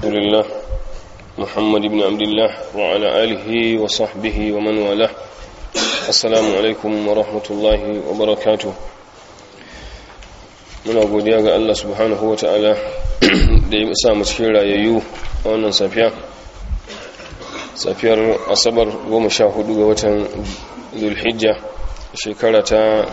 الحمد لله محمد بن عبد الله وعلى آله وصحبه ومن والاه السلام عليكم ورحمة الله وبركاته muna godiya ga Allah subhanahu wa ta'ala da ya sa mu cikin rayayyu a wannan safiya safiyar asabar 14 ga watan zulhijja shekara ta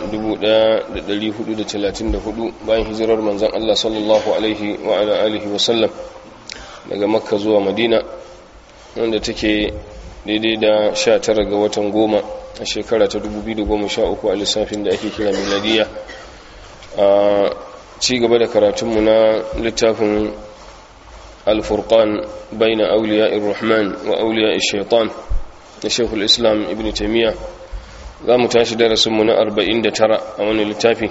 1434 bayan hijirar manzan Allah sallallahu alaihi wa ala alihi wa sallam daga makka zuwa madina wanda take daidai da 19 ga watan goma a shekara ta 2013 a lissafin da ake kira miladiya a ci gaba da karatunmu na littafin alfurkan bai na auliya irrahman wa auliya shaitan na shekul islam ibn taimiyya za mu tashi darasinmu na 49 a wani littafi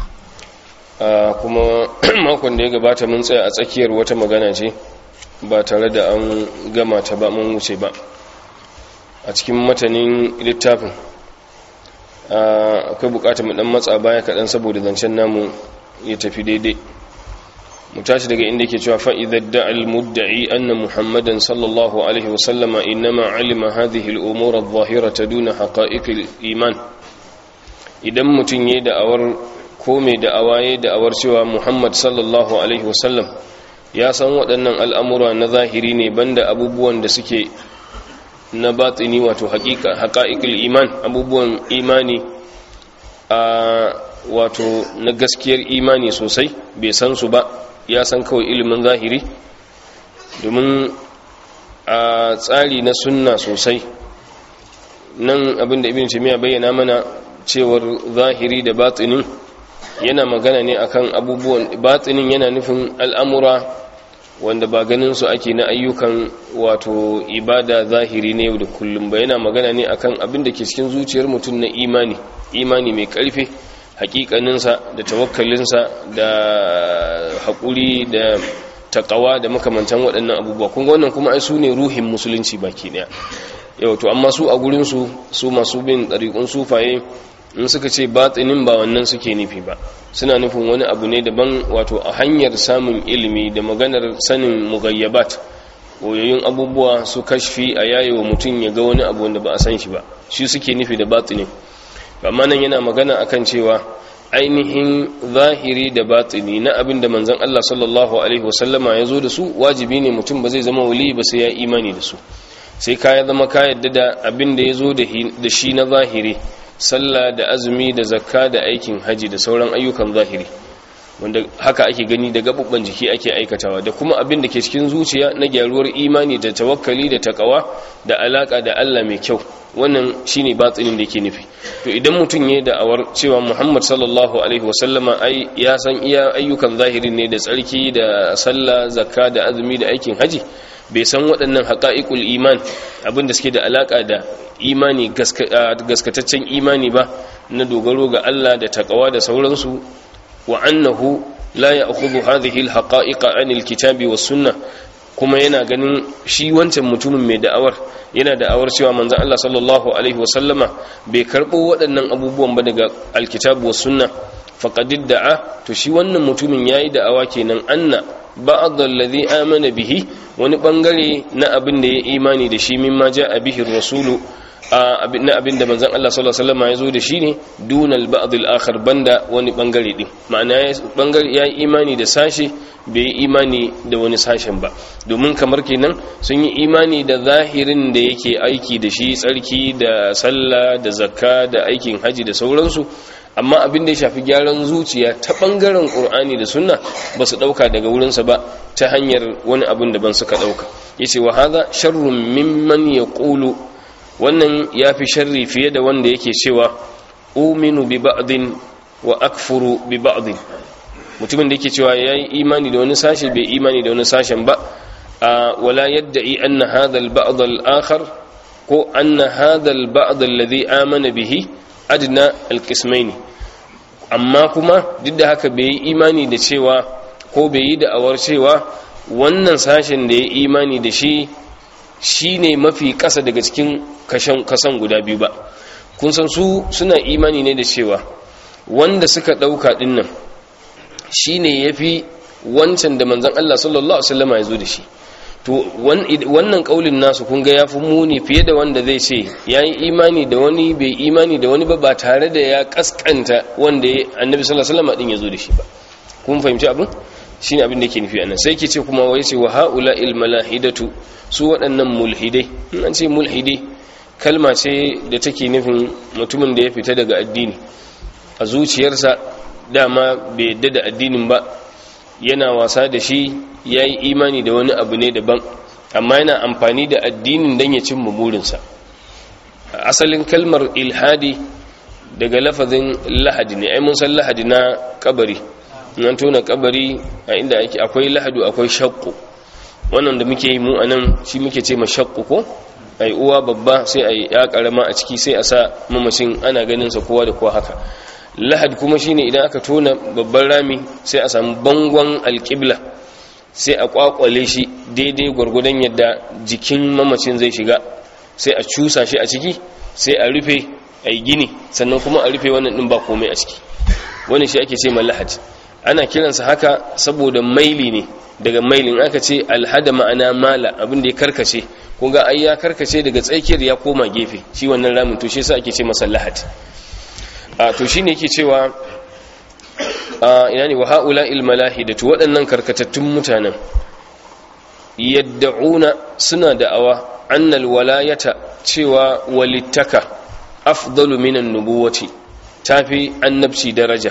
kuma makon da ya gabata mun tsaya a tsakiyar wata magana ce ba tare da an gama ta ba mun wuce ba a cikin matanin littafin akwai bukatar mu dan matsa baya kaɗan saboda zancen namu ya tafi daidai mu tashi daga inda yake cewa fa'idar da'al mudda'i anna muhammadan sallallahu alaihi wasallama innama alima hadhihi al'umura adh-dhahirata duna haqa'iqil iman idan mutum yayin da'awar ko mai da'awa yayin da'awar cewa muhammad sallallahu alaihi wasallam ya san waɗannan al'amura na zahiri ne banda abubuwan da suke na batini wato haƙa'iƙul iman abubuwan imani a wato na gaskiyar imani sosai bai san su ba ya san kawai ilimin zahiri domin a tsari na sunna sosai nan abinda ibn timiya bayyana mana cewar zahiri da batinin yana magana ne akan abubuwan batinin yana nufin al'amura wanda ba ganin su ake na ayyukan wato ibada zahiri ne yau da kullum ba yana magana ne akan abin da ke cikin zuciyar mutum na imani imani mai karfe hakikaninsa da tawakkalinsa da haƙuri da takawa da makamantan waɗannan abubuwa kun wannan kuma ai su ne ruhin musulunci baki ɗaya yau to amma su a gurinsu su masu bin ɗariƙun sufaye in suka ce batsinin ba wannan suke nufi ba suna nufin wani abu ne daban wato a hanyar samun ilimi da maganar sanin mugayyabat koyoyin abubuwa su kashfi a yayewa mutum ya ga wani abu wanda ba a san shi ba shi suke nufi da batsinin amma nan yana magana akan cewa ainihin zahiri da batini na abin da manzon Allah sallallahu alaihi wasallama ya zo da su wajibi ne mutum ba zai zama wali ba sai ya imani da su sai ka ya zama ka yadda da abin da ya zo da shi na zahiri sallah da azumi da zakka da aikin haji da sauran ayyukan zahiri wanda haka ake gani da gabubban jiki ake aikatawa da kuma abin da ke cikin zuciya na gyaruwar imani da tawakkali da takawa da alaka da Allah mai kyau wannan shine batsinin da yake nufi to idan mutum ya da awar cewa Muhammad sallallahu alaihi wasallama ai ya san iya ayyukan zahirin ne da tsarki da sallah zakka da azumi da aikin haji bai san waɗannan haƙa'iƙul iman abinda suke da alaƙa da imani gaskataccen imani ba na dogaro ga Allah da takawa da sauransu wa annahu la ya'khudhu hadhihi al-haqa'iqa 'an al-kitabi was-sunnah kuma yana ganin shi wancan mutumin mai da'awar yana da'awar cewa manzon Allah sallallahu alaihi wasallama bai karbo waɗannan abubuwan ba daga al-kitabu was-sunnah faqad da'a to shi wannan mutumin yayi da'awa kenan anna ba'd alladhi amana bihi wani bangare na abin da ya imani da shi mimma ja'a bihi rasulu na abin da manzon Allah sallallahu alaihi wasallam ya zo da shi ne dunal ba'd al-akhar banda wani bangare din ma'ana ya bangare ya imani da sashi bai yi imani da wani sashen ba domin kamar kenan sun yi imani da zahirin da yake aiki da shi tsarki da sallah da zakka da aikin haji da sauransu amma abin da ya shafi gyaran zuciya ta bangaren qur'ani da sunna ba su dauka daga wurinsa ba ta hanyar wani abin da ban suka dauka yace wa hadha sharrun mimman yaqulu wannan yafi sharri fiye da wanda yake cewa uminu bi ba'din wa akfuru bi ba'din mutumin da yake cewa yayi imani da wani sashi bai imani da wani sashen ba wala yadda'i anna hadha al-ba'd al-akhar ko anna hadha al-ba'd alladhi amana bihi adna al-qismaini amma kuma duk da haka bai yi imani da cewa ko bai yi da awar cewa wannan sashen da ya imani da shi shine mafi kasa daga cikin kasan guda biyu ba kun san su suna imani ne da cewa wanda suka dauka dinnan shine yafi wancan da manzon Allah sallallahu alaihi wasallam ya zo da shi to wannan kaulin nasu kun ga yafi muni fiye da wanda zai ce yayi imani da wani bai imani da wani ba ba tare da ya kaskanta wanda annabi sallallahu alaihi wasallam din yazo da shi ba kun fahimci abin shine abin da yake nufi anan sai ke ce kuma wai ce wa haula il malahidatu su waɗannan mulhidai in an ce mulhidi kalma ce da take nufin mutumin da ya fita daga addini a zuciyarsa dama bai yadda da addinin ba yana wasa da shi ya yi imani da wani abu ne daban amma yana amfani da addinin don ya cimma burinsa asalin kalmar ilhadi daga lafazin lahadi ne ai mun san lahadi na kabari nan tona kabari a inda ake akwai lahadu akwai shakku wannan da muke yi mu anan shi muke ce mashakku ko ai uwa babba sai ai ya karama a ciki sai a sa mamacin ana ganin sa kowa da kowa haka lahad kuma shine idan aka tona babban rami sai a samu bangon alƙibla sai a kwakwale shi daidai gwargwadon yadda jikin mamacin zai shiga sai a cusa shi a ciki sai a rufe a yi gini sannan kuma a rufe wannan ɗin ba komai a ciki wani shi ake ce lahad ana kiransa haka saboda maili ne daga mailin aka ce alhada ma'ana mala abin da ya karkace kun ga ai ya karkace daga tsakiyar ya koma gefe shi wannan ramin to shi yasa ake ce masa lahad a to shine yake cewa a ina ne wa haula il malahidatu waɗannan karkatattun mutanen yadda'una suna da'awa annal walayata cewa walittaka afdalu minan nubuwati tafi annabci daraja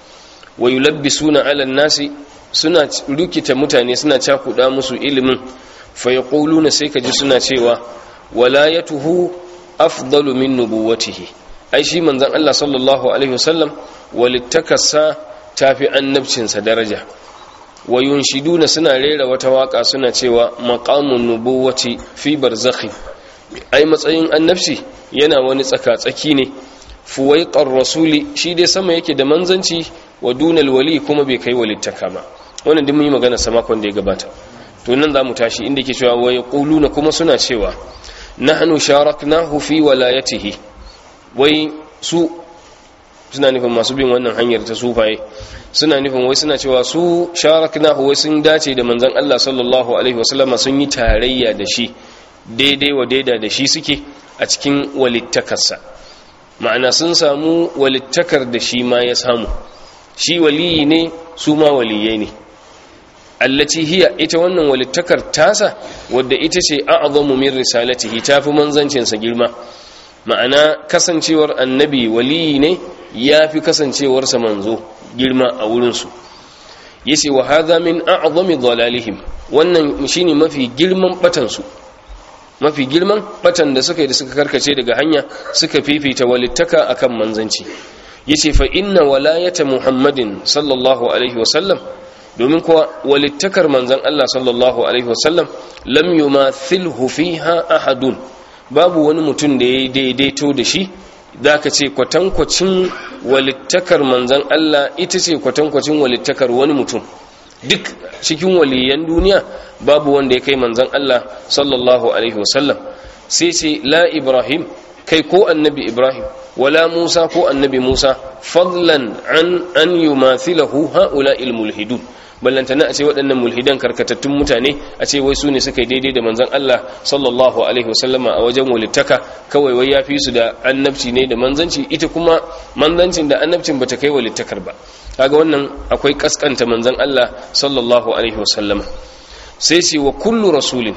wa yulabbisuna ala nasi suna rukita mutane suna cakuda musu ilimin fa yaquluna sai kaji suna cewa walayatuhu afdalu min nubuwatihi ai shi manzon Allah sallallahu alaihi wasallam walittakasa tafi annabcinsa daraja wa yunshiduna suna rera wata waka suna cewa maqamun nubuwati fi barzakhi ai matsayin annabci yana wani tsaka-tsaki ne fuwaiqar rasuli shi dai sama yake da manzanci wa dunal wali kuma bai kai walittaka ba wannan duk mun yi magana sa makon da ya gabata to nan zamu tashi inda yake cewa wa yaquluna kuma suna cewa nahnu sharaknahu fi walayatihi wai su suna nufin masu bin wannan hanyar ta sufaye suna nufin wai suna cewa su sharaknahu wai sun dace da manzon Allah sallallahu alaihi wasallama sun yi tarayya da shi daidai wa daida da shi suke a cikin walittakarsa ma'ana sun samu walittakar da shi ma ya samu shi waliyi ne su ma waliyai ne allaci hiya ita wannan walittakar tasa wadda ita ce a'zamu min risalatihi tafi manzancinsa girma ma'ana kasancewar annabi waliyi ne yafi kasancewarsa manzo girma a wurinsu yace wa hadha min a'zami dhalalihim wannan shine mafi girman batansu mafi girman batan da suka yi da suka karkace daga hanya suka fifita walittaka akan manzanci yace fa inna walayata muhammadin sallallahu alaihi wasallam domin kuwa walittakar manzan Allah sallallahu alaihi wasallam lam yumathilhu fiha ahadun babu wani mutum da ya daidaito da shi ka ce kwatankwacin walittakar manzan Allah ita ce kwatankwacin walittakar wani mutum duk cikin waliyan duniya babu wanda ya kai manzan Allah sallallahu alaihi wasallam sai ce la ibrahim kai ko annabi ibrahim wala musa ko annabi musa fadlan an an yumathilahu haula'il mulhidun ballantana a ce waɗannan mulhidan karkatattun mutane a ce wai su ne suka yi daidai da manzan Allah sallallahu alaihi wasallama a wajen walittaka kawai wai ya fi su da annabci ne da manzanci ita kuma manzancin da annabcin bata kai walittakar ba kaga wannan akwai kaskanta manzan Allah sallallahu alaihi wasallama sai ce wa kullu rasulin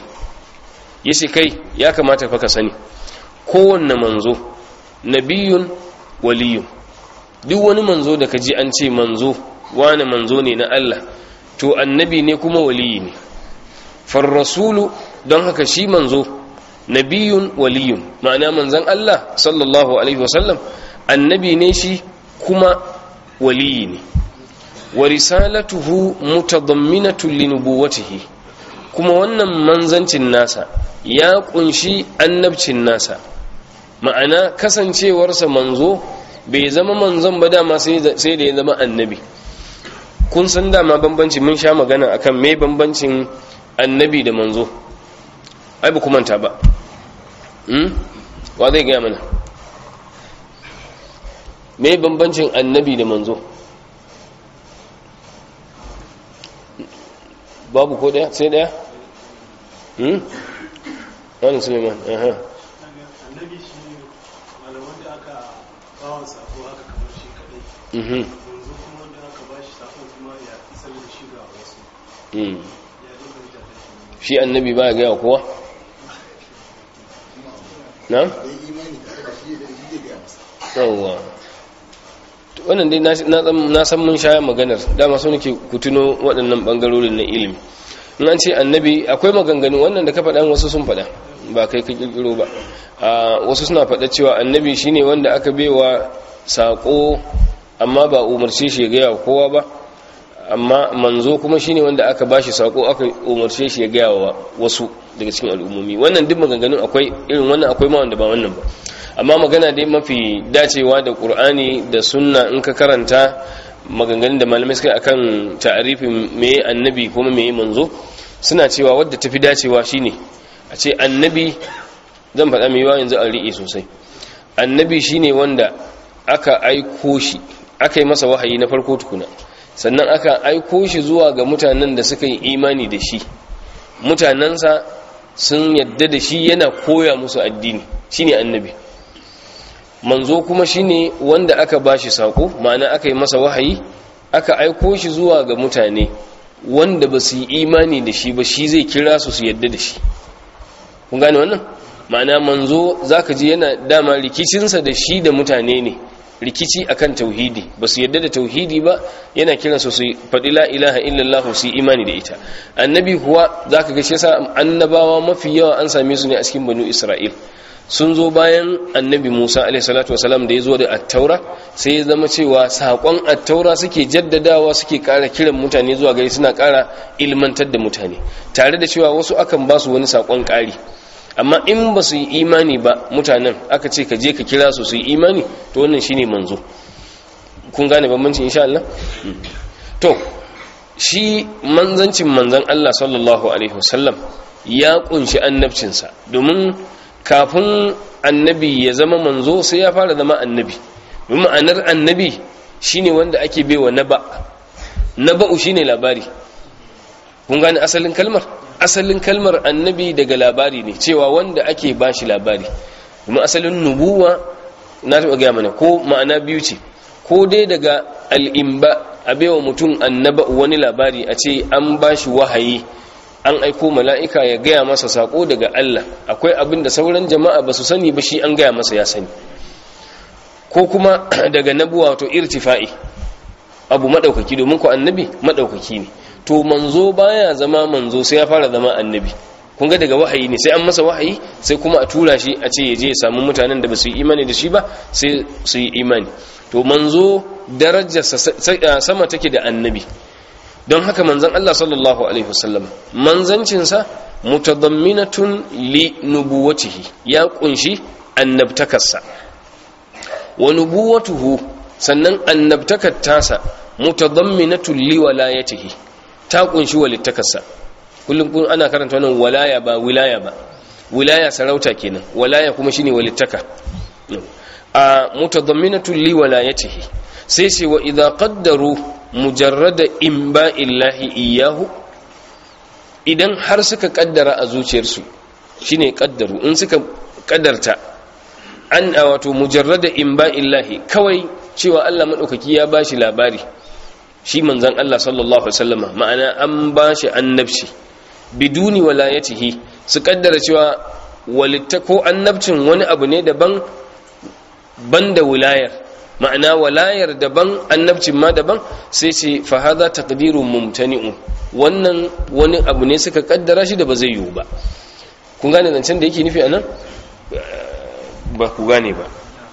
yace kai ya kamata fa ka sani kowanne manzo nabiyun waliyun duk wani manzo da kaji an ce manzo wani manzo ne na Allah to annabi ne kuma waliyi ne far rasulu don haka shi manzo nabiyun waliyun ma'ana manzon Allah sallallahu alaihi wasallam annabi ne shi kuma waliyi ne wa risalatuhu mutadamminatun li nubuwwatihi kuma wannan manzancin nasa ya kunshi annabcin nasa ma'ana kasancewarsa manzo bai zama manzon ba dama sai da ya zama annabi kun san dama bambanci mun sha magana akan me bambancin annabi da manzo ai ba manta ba hmm? wa zai gaya mana me bambancin annabi da manzo babu ko daya sai daya hmm wani suleiman aha annabi shi ne malaman da aka bawa sako haka kamar shi kadai mhm yanzu kuma wanda aka ba shi sakon kuma ya isar da shi ga wasu mm. ya dinga da shi shi annabi ba ya gaya wa kowa na? yawwa wannan dai na na- na san mun sha maganar dama so nake ku tuno waɗannan ɓangarorin na ilimi in an ce annabi akwai maganganu wannan da ka faɗa wasu sun faɗa ba kai ka ƙirƙiro ba a wasu suna faɗa cewa annabi shine wanda aka baiwa saƙo amma ba umarce shi ya gaya wa kowa ba amma manzo kuma shine wanda aka bashi sako aka umarce shi ya gaya wa wasu daga cikin al'ummomi wannan duk maganganun akwai irin wannan akwai ma wanda ba wannan ba amma magana dai mafi dacewa da qur'ani da sunna in ka karanta maganganun da malamai suka yi akan ta'arifin me annabi kuma me manzo suna cewa wadda tafi dacewa shine a ce annabi zan faɗa mai yawa yanzu an riƙe sosai annabi shine wanda aka aiko shi aka yi masa wahayi na farko tukuna sannan aka aiko shi zuwa ga mutanen da suka yi imani da shi mutanensa sun yadda da shi yana koya musu addini shine annabi manzo kuma shine wanda aka bashi sako ma'ana aka yi masa wahayi aka aiko shi zuwa ga mutane wanda ba su yi imani da shi ba shi zai kira su su yadda da shi kun gane wannan ma'ana manzo zaka ji yana dama rikicinsa da shi da mutane ne rikici akan tauhidi ba su yadda da tauhidi ba yana kiran su su faɗi la ilaha illallah su yi imani da ita annabi kuwa zaka ga shi yasa annabawa mafi yawa an same su ne a cikin banu isra'il sun zo bayan annabi musa alaihi salatu wasalam da ya zo da attaura sai ya zama cewa saƙon attaura suke jaddadawa suke ƙara kiran mutane zuwa gari suna ƙara ilmantar da mutane tare da cewa wasu akan ba su wani saƙon ƙari amma in ba su yi imani ba mutanen aka ce ka je ka kira su su yi imani to wannan shine manzo kun gane bambancin insha Allah to shi manzancin manzan Allah sallallahu alaihi wasallam ya kunshi annabcinsa domin kafin annabi ya zama manzo sai ya fara zama annabi domin ma'anar annabi shine wanda ake baiwa naba naba'u shine labari kun gane asalin kalmar asalin kalmar annabi daga labari ne cewa wanda ake bashi labari kuma asalin nubuwa na taɓa gaya mana ko ma'ana biyu ce ko dai daga al'imba a baiwa mutum annaba wani labari a ce an bashi wahayi an aiko mala'ika ya gaya masa sako daga Allah akwai abin da sauran jama'a ba su sani ba shi an gaya masa ya sani ko kuma daga nabuwa to irtifa'i abu maɗaukaki domin ku annabi maɗaukaki ne to manzo baya zama manzo sai ya fara zama annabi kun ga daga wahayi ne sai an masa wahayi sai kuma a tura shi a ce ya je ya samu mutanen da ba su yi imani da shi ba sai su yi imani to manzo darajarsa sama take da annabi don haka manzon Allah sallallahu alaihi wasallam manzancinsa mutadamminatun li nubuwatihi ya kunshi annabtakarsa wa nubuwatuhu sannan annabtakar tasa mutadamminatun li walayatihi ta kunshi walittakarsa kullum kun ana karanta wannan walaya ba wilaya ba wilaya sarauta kenan walaya kuma shine walittaka a mutadamminatun li walayatihi sai sai wa idza qaddaru mujarrada imba'illahi iyahu idan har suka kaddara a zuciyarsu shine kaddaru in suka kaddarta an wato mujarrada imba'illahi kawai cewa Allah madaukaki ya bashi labari shi manzon Allah sallallahu alaihi wasallama ma'ana an bashi annabci biduni walayatihi su kaddara cewa walitta ko annabcin wani abu ne daban banda wilayar ma'ana walayar daban annabcin ma daban sai ce fa hadha taqdirun mumtani'un wannan wani abu ne suka kaddara shi da ba zai yiwu ba kun gane zancen da yake nufi anan ba ku gane ba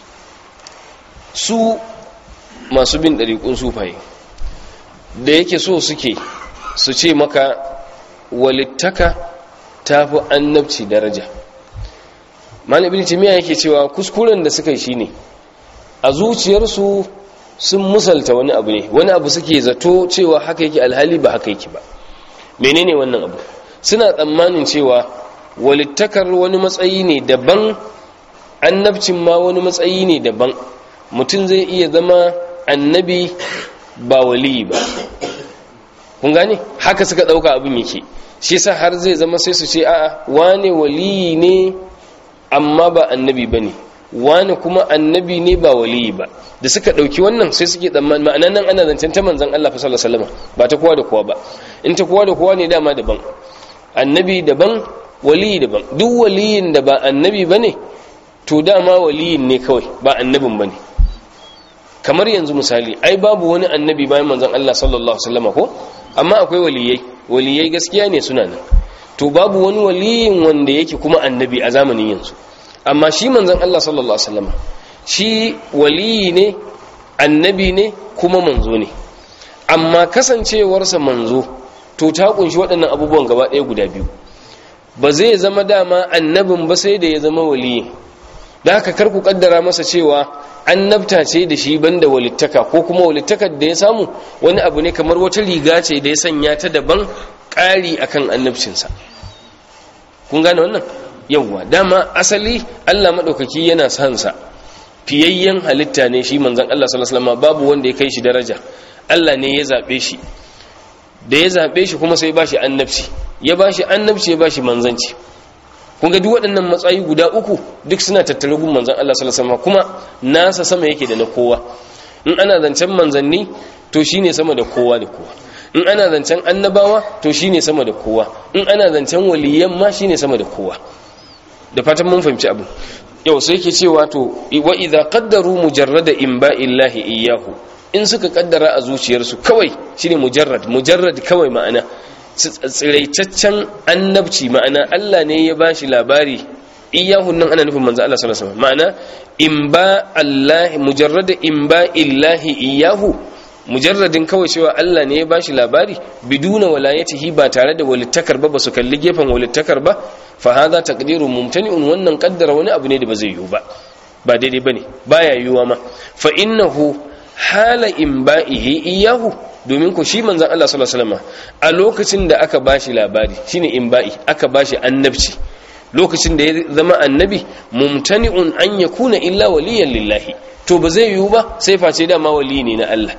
su masu bin ɗariƙun sufaye da yake so suke su ce maka walittaka ta fi annabci daraja malibin timiya yake cewa kuskuren da suka yi shi ne a zuciyarsu sun musalta wani abu ne wani abu suke zato cewa haka yake alhali ba haka yake ba menene wannan abu suna tsammanin cewa walittakar wani matsayi ne daban annabcin ma wani matsayi ne daban mutum zai iya zama annabi ba waliyi ba kun gane haka suka dauka abin yake shi yasa har zai zama sai su ce a'a wane waliyi ne amma ba annabi bane wane kuma annabi ne ba waliyi ba da suka dauki wannan sai suke tsammanin ma'anan nan ana zancen ta manzon Allah fa sallallahu alaihi wasallam ba ta kowa da kowa ba in ta kowa da kowa ne dama daban annabi daban waliyi daban duk waliyin da ba annabi bane to dama waliyin ne kawai ba annabin bane kamar yanzu misali ai babu wani annabi bayan manzon Allah sallallahu alaihi wasallam ko amma akwai waliyai waliyai gaskiya ne suna nan to babu wani waliyin wanda yake kuma annabi a zamanin yanzu amma shi manzon Allah sallallahu alaihi wasallam shi waliyi ne annabi ne kuma manzo ne amma kasancewarsa manzo to ta kunshi waɗannan abubuwan gaba ɗaya guda biyu ba zai zama dama annabin ba sai da ya zama waliyi da haka kar ku kaddara masa cewa annabta ce da shi banda walittaka ko kuma walittakar da ya samu wani abu ne kamar wata riga ce da ya sanya ta daban ƙari akan annabcinsa kun gane wannan yawwa dama asali Allah maɗaukaki yana son sa fiyayyen halitta ne shi manzon Allah sallallahu alaihi wasallam babu wanda ya kai shi daraja Allah ne ya zabe shi da ya zabe shi kuma sai ba shi annabci ya ba shi annabci ya ba shi manzanci kun ga duk waɗannan matsayi guda uku duk suna tattare gun manzon Allah sallallahu alaihi wasallam kuma nasa sama yake da na kowa in ana zancen manzanni to shine sama da kowa da kowa in ana zancen annabawa to shine sama da kowa in ana zancen waliyan ma shine sama da kowa da fatan mun fahimci abu yau sai yake cewa to wa idza qaddaru mujarrada imba'illahi iyyahu in suka kaddara a zuciyarsu kawai shine mujarrad mujarrad kawai ma'ana tsiraitaccen annabci ma'ana Allah ne ya bashi labari iyahu nan ana nufin manzo Allah sallallahu alaihi wasallam ma'ana imba Allah mujarrada imba illahi iyahu mujarradin kawai cewa Allah ne ya bashi labari biduna walayatihi ba tare da walittakar ba basu kalli gefen walittakar ba fa hadha taqdirun mumtani'un wannan kaddara wani abu ne da ba zai yiwu ba ba daidai bane baya yiwuwa ma fa innahu hala imba'ihi iyahu domin ku shi manzon Allah sallallahu alaihi wasallam a lokacin da aka bashi labari shine imba'i aka bashi annabci lokacin da ya zama annabi mumtani'un an yakuna illa waliyan lillahi to ba zai yiwu ba sai face dama wali ne na Allah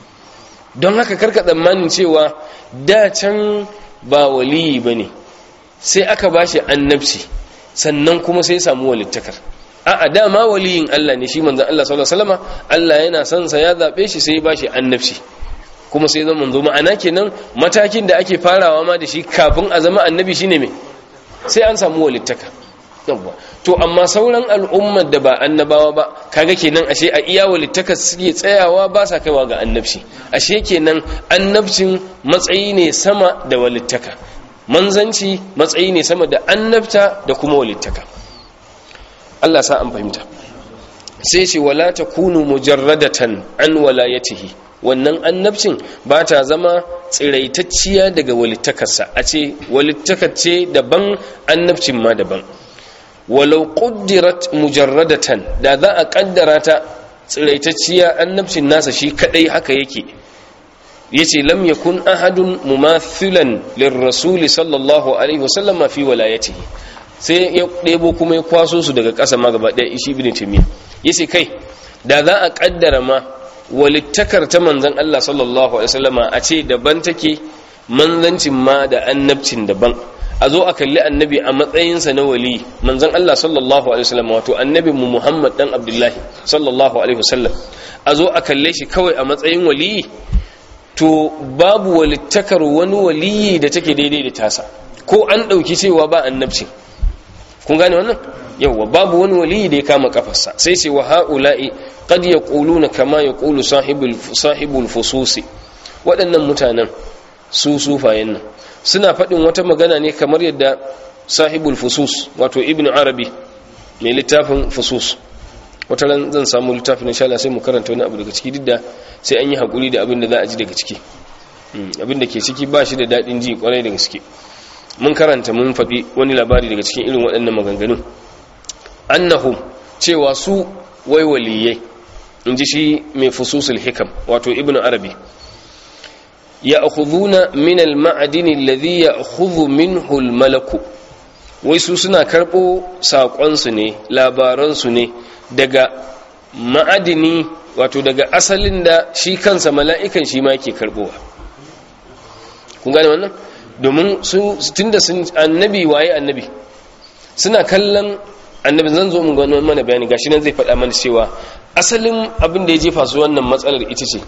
don haka karka tsammanin cewa da can ba waliyi bane sai aka bashi annabci sannan kuma sai samu walittakar a'a dama waliyin Allah ne shi manzon Allah sallallahu alaihi wasallam Allah yana son sa ya zabe shi sai ya bashi annabci kuma sai zama manzo ma'ana kenan matakin da ake farawa ma da shi kafin a zama annabi shine me sai an samu walittaka yawwa to amma sauran al'ummar da ba annabawa ba kaga kenan ashe a iya walittaka suke tsayawa ba sa kaiwa ga annabci ashe kenan annabcin matsayi ne sama da walittaka manzanci matsayi ne sama da annabta da kuma walittaka Allah sa an fahimta sai ce wala takunu mujarradatan an walayatihi wannan annabcin ba ta zama tsiraitacciya daga walittakarsa a ce walittakar ce daban annabcin ma daban walau quddirat mujarradatan da za a kaddara ta tsiraitacciya annabcin nasa shi kadai haka yake yace lam yakun ahadun mumathilan lirrasul sallallahu alaihi wasallam fi walayatihi sai ya ɗebo kuma ya kwaso su daga ƙasa ma gaba ɗaya ishi ibn taymiya yace kai da za a kaddara ma walittakar ta manzan Allah sallallahu Alaihi wasallama a ce daban take manzancin ma da annabcin daban a zo a kalli annabi a matsayinsa na wali manzan Allah sallallahu Alaihi wasallama wato annabin mu Muhammad dan Abdullahi sallallahu Alaihi wasallam a zo a kalle shi kawai a matsayin waliyi to babu walittakar wani waliyi da take daidai da tasa ko an ɗauki cewa ba annabcin kun gane wannan yawwa babu wani waliyi da ya kama kafarsa sai ce wa ha'ula'i qad yaquluna kama yaqulu sahibul sahibul fususi waɗannan mutanen su sufayen nan suna faɗin wata magana ne kamar yadda sahibul fusus wato ibnu arabi mai littafin fusus wata ran zan samu littafin insha Allah sai mu karanta wani abu daga ciki duk da sai an yi hakuri da abin da za a ji daga ciki abin da ke ciki ba shi da daɗin ji kwarai da gaske mun karanta mun faɗi wani labari daga cikin irin waɗannan maganganun annahum cewa su wai waliyai in ji shi mai fususul hikam wato ibn arabi ya akhuduna min al-ma'adini alladhi ya'khudhu minhu al-malaku wai su suna karɓo saƙonsu ne labaransu ne daga ma'adini wato daga asalin da shi kansa mala'ikan shi ma ke karɓowa kun gane wannan domin su tunda sun annabi waye annabi suna kallon annabi zan zo mun gano mana bayani gashi nan zai faɗa mana cewa asalin abin da ya jefa su wannan matsalar ita ce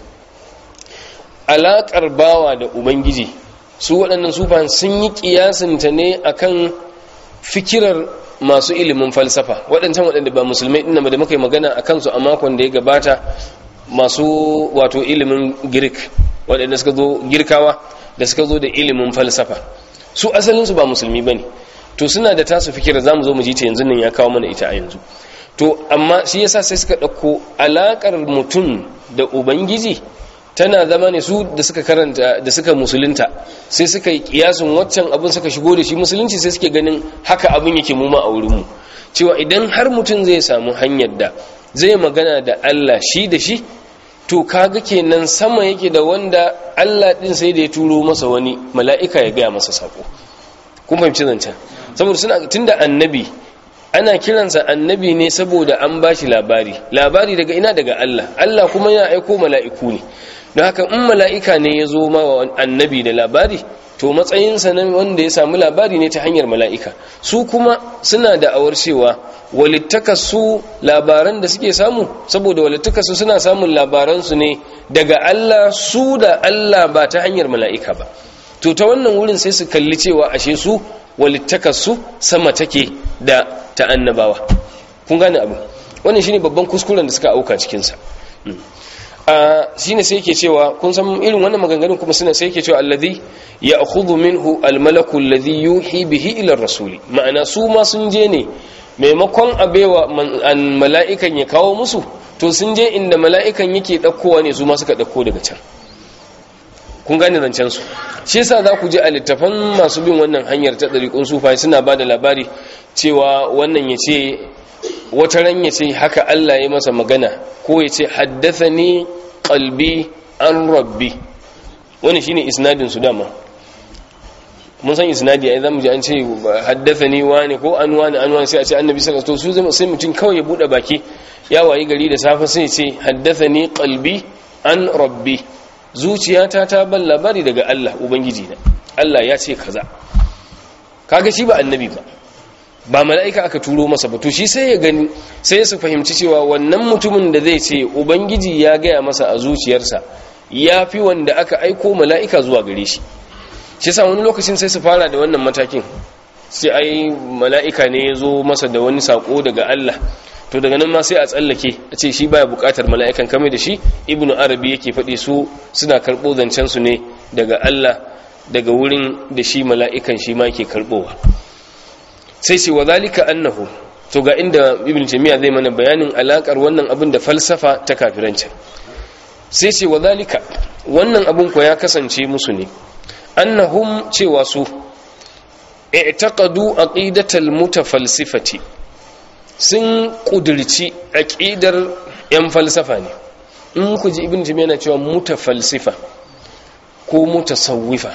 alaƙar bawa da ubangiji su waɗannan sufan sun yi ƙiyasinta ne akan fikirar masu ilimin falsafa waɗancan waɗanda ba musulmai ɗin da muka yi magana a kansu a makon da ya gabata masu wato ilimin girk waɗanda suka zo girkawa da suka zo da ilimin falsafa su asalinsu ba musulmi ba ne to suna da tasu fikirar za mu zo mu ji ta yanzu nan ya kawo mana ita a yanzu to amma shi yasa sai suka ɗauko alaƙar mutum da ubangiji tana zama ne su da suka karanta da suka musulunta sai suka yi kiyasun waccan abin suka shigo da shi musulunci sai suke ganin haka abin yake mu ma a wurinmu cewa idan har mutum zai samu hanyar da zai magana da Allah shi da shi to kaga kenan sama yake da wanda Allah din sai da ya turo masa wani mala'ika ya gaya masa sako kun fahimci zancen saboda suna tunda annabi ana kiransa annabi ne saboda an bashi labari labari daga ina daga Allah Allah kuma yana aiko mala'iku ne don haka in mala'ika ne ya zo ma annabi da labari to matsayinsa na wanda ya samu labari ne ta hanyar mala'ika su kuma suna da awar cewa walittakasu labaran da suke samu saboda walittakasu suna samun labaransu ne daga Allah su da Allah ba ta hanyar mala'ika ba to ta wannan wurin sai su kalli cewa ashe su walittakasu sama take da ta annabawa kun gane abu wannan shine babban kuskuren da suka auka cikinsa shine sai yake cewa kun san irin wannan maganganun kuma suna sai yake cewa alladhi ya'khudhu minhu almalaku alladhi yuhi bihi ila rasuli ma'ana su ma sun je ne maimakon abewa mala'ikan ya kawo musu to sun je inda mala'ikan yake dakkowa ne su ma suka dakko daga can kun gane zancen su shi yasa za ku ji a littafan masu bin wannan hanyar ta dariƙun sufai suna ba da labari cewa wannan ya ce wata ran ya ce haka Allah ya masa magana ko ya ce haddathani qalbi an rabbi wani shine isnadin su dama mun san isnadi ai zamu ji an ce haddathani wani ko an wani an wani sai a ce annabi sallallahu alaihi wasallam to su sai mutum kawai ya bude baki ya wayi gari da safe sai ya ce haddathani qalbi an rabbi zuciyata ta ban labari daga Allah ubangiji na Allah ya ce kaza kaga shi ba annabi ba ba mala'ika aka turo masa ba to shi sai ya gani sai su fahimci cewa wannan mutumin da zai ce ubangiji ya gaya masa a zuciyarsa ya fi wanda aka aiko mala'ika zuwa gare shi shi sa wani lokacin sai su fara da wannan matakin sai ai mala'ika ne ya zo masa da wani sako daga Allah to daga nan ma sai a tsallake a ce shi baya bukatar mala'ikan kame da shi ibnu arabi yake faɗi su suna karɓo zancen su ne daga Allah daga wurin da shi mala'ikan shi ma ke karɓowa sai ce wa zalika annahu to ga inda ibn taymiya zai mana bayanin alakar wannan abin da falsafa ta kafirancin sai ce wa zalika wannan abin ko ya kasance musu ne annahum cewa su i'taqadu aqidatal mutafalsifati sun kudirci aqidar yan falsafa ne in ku ji ibn taymiya yana cewa mutafalsifa ko mutasawwifa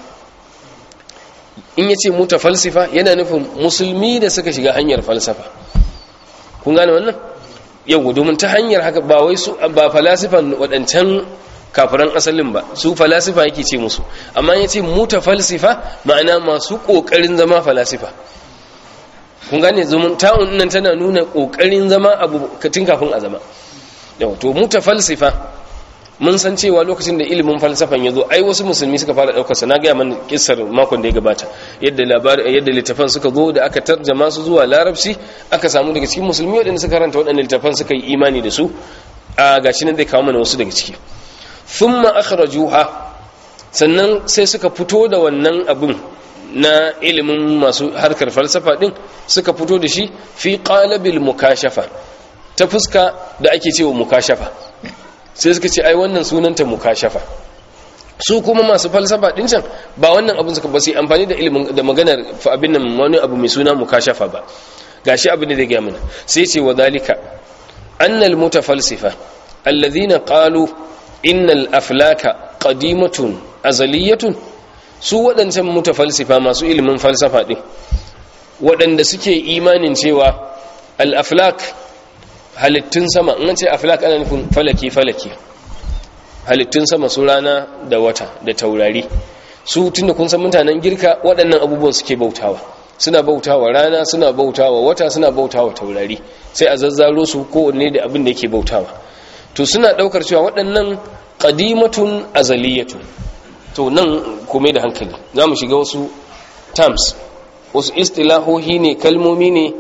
in yace mutafalsifa yana nufin musulmi da suka shiga hanyar falsafa kun gane wannan yau domin ta hanyar haka ba wai su ba falasifan waɗancan kafiran asalin ba su falasifa yake ce musu amma yace mutafalsifa ma'ana masu kokarin zama falasifa kun gane zumun ta'un nan tana nuna kokarin zama abu katin kafin a zama yau to mutafalsifa mun san cewa lokacin da ilimin falsafan ya zo ai wasu musulmi suka fara daukar sa na ga man kissar makon da ya gabata yadda labari yadda littafan suka zo da aka tarjama su zuwa larabci aka samu daga cikin musulmi wadanda suka karanta waɗannan littafan suka yi imani da su a gashi nan zai kawo mana wasu daga ciki thumma akhrajuha sannan sai suka fito da wannan abin na ilimin masu harkar falsafa din suka fito da shi fi qalabil mukashafa ta fuska da ake cewa mukashafa sai suka ce ai wannan sunanta mukashafa su kuma masu falsafa din can ba wannan abin suka ba su amfani da ilimin da maganar abin nan wani abu mai suna mukashafa ba gashi abin da zai ga mana sai ce wa dalika annal mutafalsifa alladhina qalu innal aflaka qadimatun azaliyatun su waɗancan mutafalsifa masu ilimin falsafa din waɗanda suke imanin cewa al-aflak halittun sama in ce aflak ana nufin falaki falaki halittun sama su rana da wata da taurari su tunda kun san mutanen girka waɗannan abubuwan suke bautawa suna bautawa rana suna bautawa wata suna bautawa taurari sai a zazzaro su kowanne da abin da yake bautawa to suna ɗaukar cewa waɗannan ƙadimatun azaliyatu to nan kome da hankali za mu shiga wasu terms wasu istilahohi ne kalmomi ne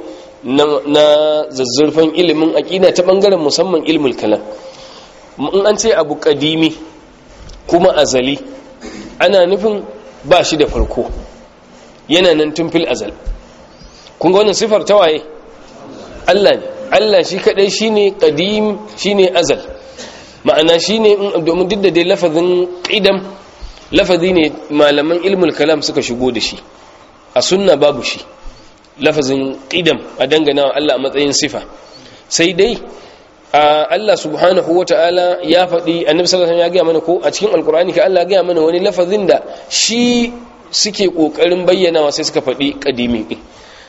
na zazzurfan ilimin aƙida ta ɓangaren musamman ilmul kalam in an ce abu ƙadimi kuma azali ana nufin ba shi da farko yana nan tun fil azal kun ga wannan sifar ta waye Allah ne Allah shi kadai shine qadim shine azal ma'ana shine domin duk da dai lafazin qidam lafazi ne malaman ilmul kalam suka shigo da shi a sunna babu shi lafazin qidam a dangana wa Allah a matsayin sifa sai dai Allah subhanahu wata'ala ya faɗi annabi sallallahu alaihi wasallam ya ga mana ko a cikin alkur'ani ka Allah ya ga mana wani lafazin da shi suke kokarin bayyanawa sai suka faɗi qadimin din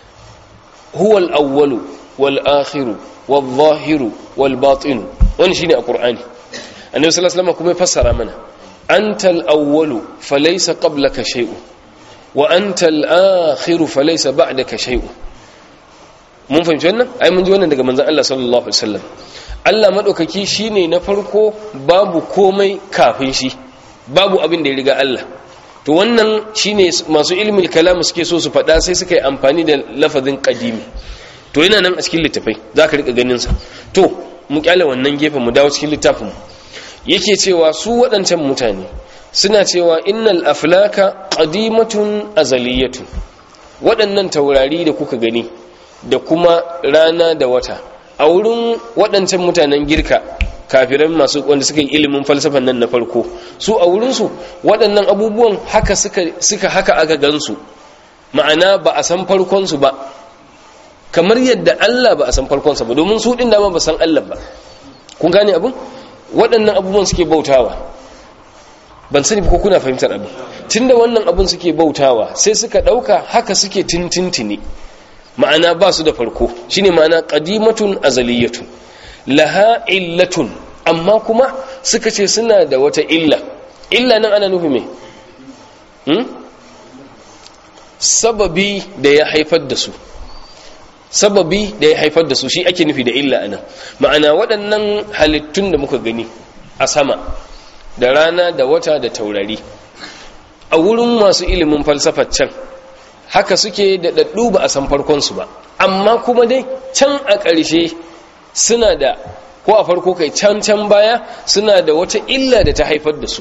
huwal awwalu wal akhiru wal zahiru wal batin wani shine alqur'ani annabi sallallahu alaihi wasallam kuma ya fassara mana antal awwalu falaysa qablaka shay'un wa antal akhiru falaysa ba'daka shay'un mun fahimci wannan ai mun ji wannan daga manzon Allah sallallahu alaihi wasallam Allah madaukaki shine na farko babu komai kafin shi babu abin da ya riga Allah to wannan shine masu ilmin kalam suke so su faɗa sai suka yi amfani da lafazin qadimi to yana nan a cikin littafai zaka rika ganin sa to mu kyale wannan gefen mu dawo cikin littafin mu yake cewa su waɗancan mutane suna cewa innal aflaka qadimatun azaliyatun waɗannan taurari da kuka gani da kuma rana da wata a wurin waɗancan mutanen girka kafiran masu wanda suka yi ilimin falsafan nan na farko su a wurinsu waɗannan abubuwan haka suka haka aka gansu ma'ana ba a san farkonsu ba kamar yadda Allah ba a san farkonsa ba domin su ɗin dama ba san Allah ba kun gane abin waɗannan abubuwan suke bautawa ban sani ko kuna fahimtar abin tunda wannan abin suke bautawa sai suka ɗauka haka suke tintintini ma'ana ba su da farko shine ma'ana qadimatun azaliyatun laha illatun amma kuma suka ce suna da wata illa illa nan ana nufi me hmm? sababi da ya haifar da su sababi da ya haifar da su shi ake nufi da illa anan ma'ana waɗannan halittun da muka gani a sama da rana da wata da taurari a wurin masu ilimin falsafar can haka suke da daddu ba a san farkonsu ba amma kuma dai can a ƙarshe suna da ko a farko kai can can baya suna da wata illa da ta haifar da su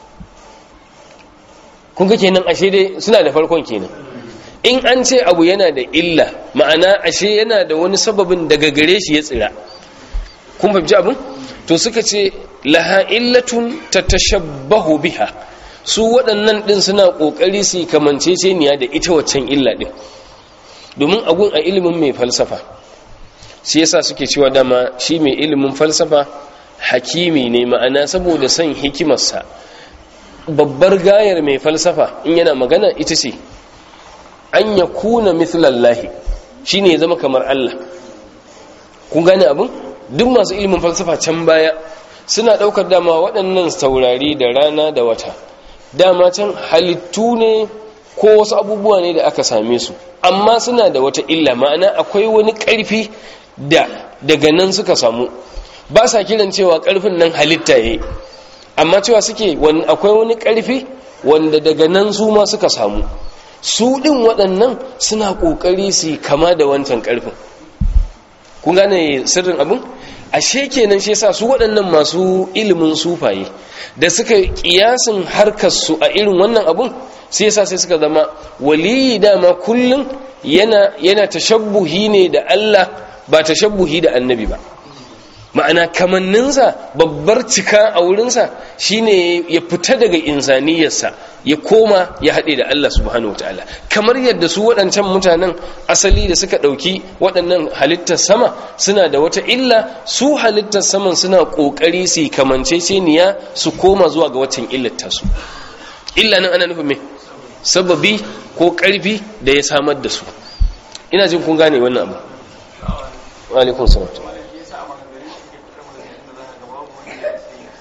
kun ga kenan ashe dai suna da farkon kenan in an ce abu yana da illa ma'ana ashe yana da wani sababin daga gare shi ya tsira kun fahimci abin to suka ce laha illatun tatashabbahu biha su waɗannan ɗin suna ƙoƙari su kamanceceniya da ita waccan illa ɗin domin agun a ilimin mai falsafa shi yasa suke cewa dama shi mai ilimin falsafa hakimi ne ma'ana saboda son hikimarsa babbar gayar mai falsafa in yana magana ita ce an ya kuna mithlallahi shi ne ya zama kamar Allah kun gane abin duk masu ilimin falsafa can baya suna ɗaukar dama waɗannan taurari da rana da wata dama can halittu ne ko wasu abubuwa ne da aka same su amma suna da wata illa ma'ana akwai wani ƙarfi da daga nan suka samu ba sa kiran cewa ƙarfin nan halitta ya amma cewa suke akwai wani ƙarfi wanda daga nan su ma suka samu su ɗin waɗannan suna ƙoƙari su kama da wancan ƙarfin kun gane sirrin abin ashe kenan shi yasa su waɗannan masu ilimin sufaye da suka kiyasin harkar su a irin wannan abun sai yasa sai suka zama waliyi dama kullum yana yana tashabbuhi ne da Allah ba tashabbuhi da annabi ba ma'ana kamanninsa babbar cika a wurinsa shine ya fita daga insaniyarsa ya koma ya haɗe da Allah subhanahu wataala kamar yadda su waɗancan mutanen asali da suka ɗauki waɗannan halittar sama suna da wata illa su halittar saman suna ƙoƙari su kamanceceniya su koma zuwa ga waccan illar tasu illa nan ana nufin me sababi ko ƙarfi da ya samar da su ina jin kun gane wannan abu wa alaikum salam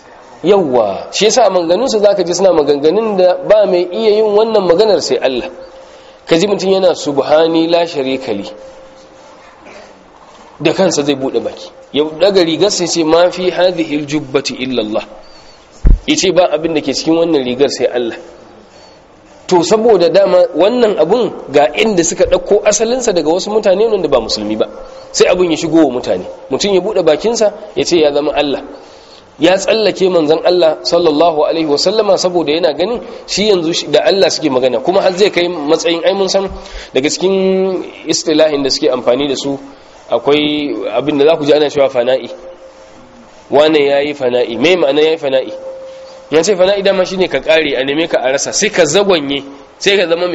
yawwa shi yasa maganganun su zaka ji suna maganganun da ba mai iya yin wannan maganar sai Allah kaji mutum yana subhani la sharika li da kansa zai bude baki ya daga rigar sai ce ma fi hadhihi aljubbati illa Allah yace ba abin da ke cikin wannan rigar sai Allah to saboda dama wannan abun ga inda suka ɗauko asalinsa daga wasu mutane wanda ba musulmi ba sai abun ya shigo wa mutane mutum ya buɗe bakinsa ya ce ya zama Allah ya tsallake manzon Allah sallallahu alaihi wasallama saboda yana ganin shi yanzu da Allah suke magana kuma har zai kai matsayin ai mun san daga cikin istilahin da suke amfani da su akwai abin da za ku ji ana cewa fana'i wane yayi fana'i me ma'ana yayi fana'i ya ce fana idan ma shine ka kare a neme ka a rasa sai ka zagonye sai ka zama me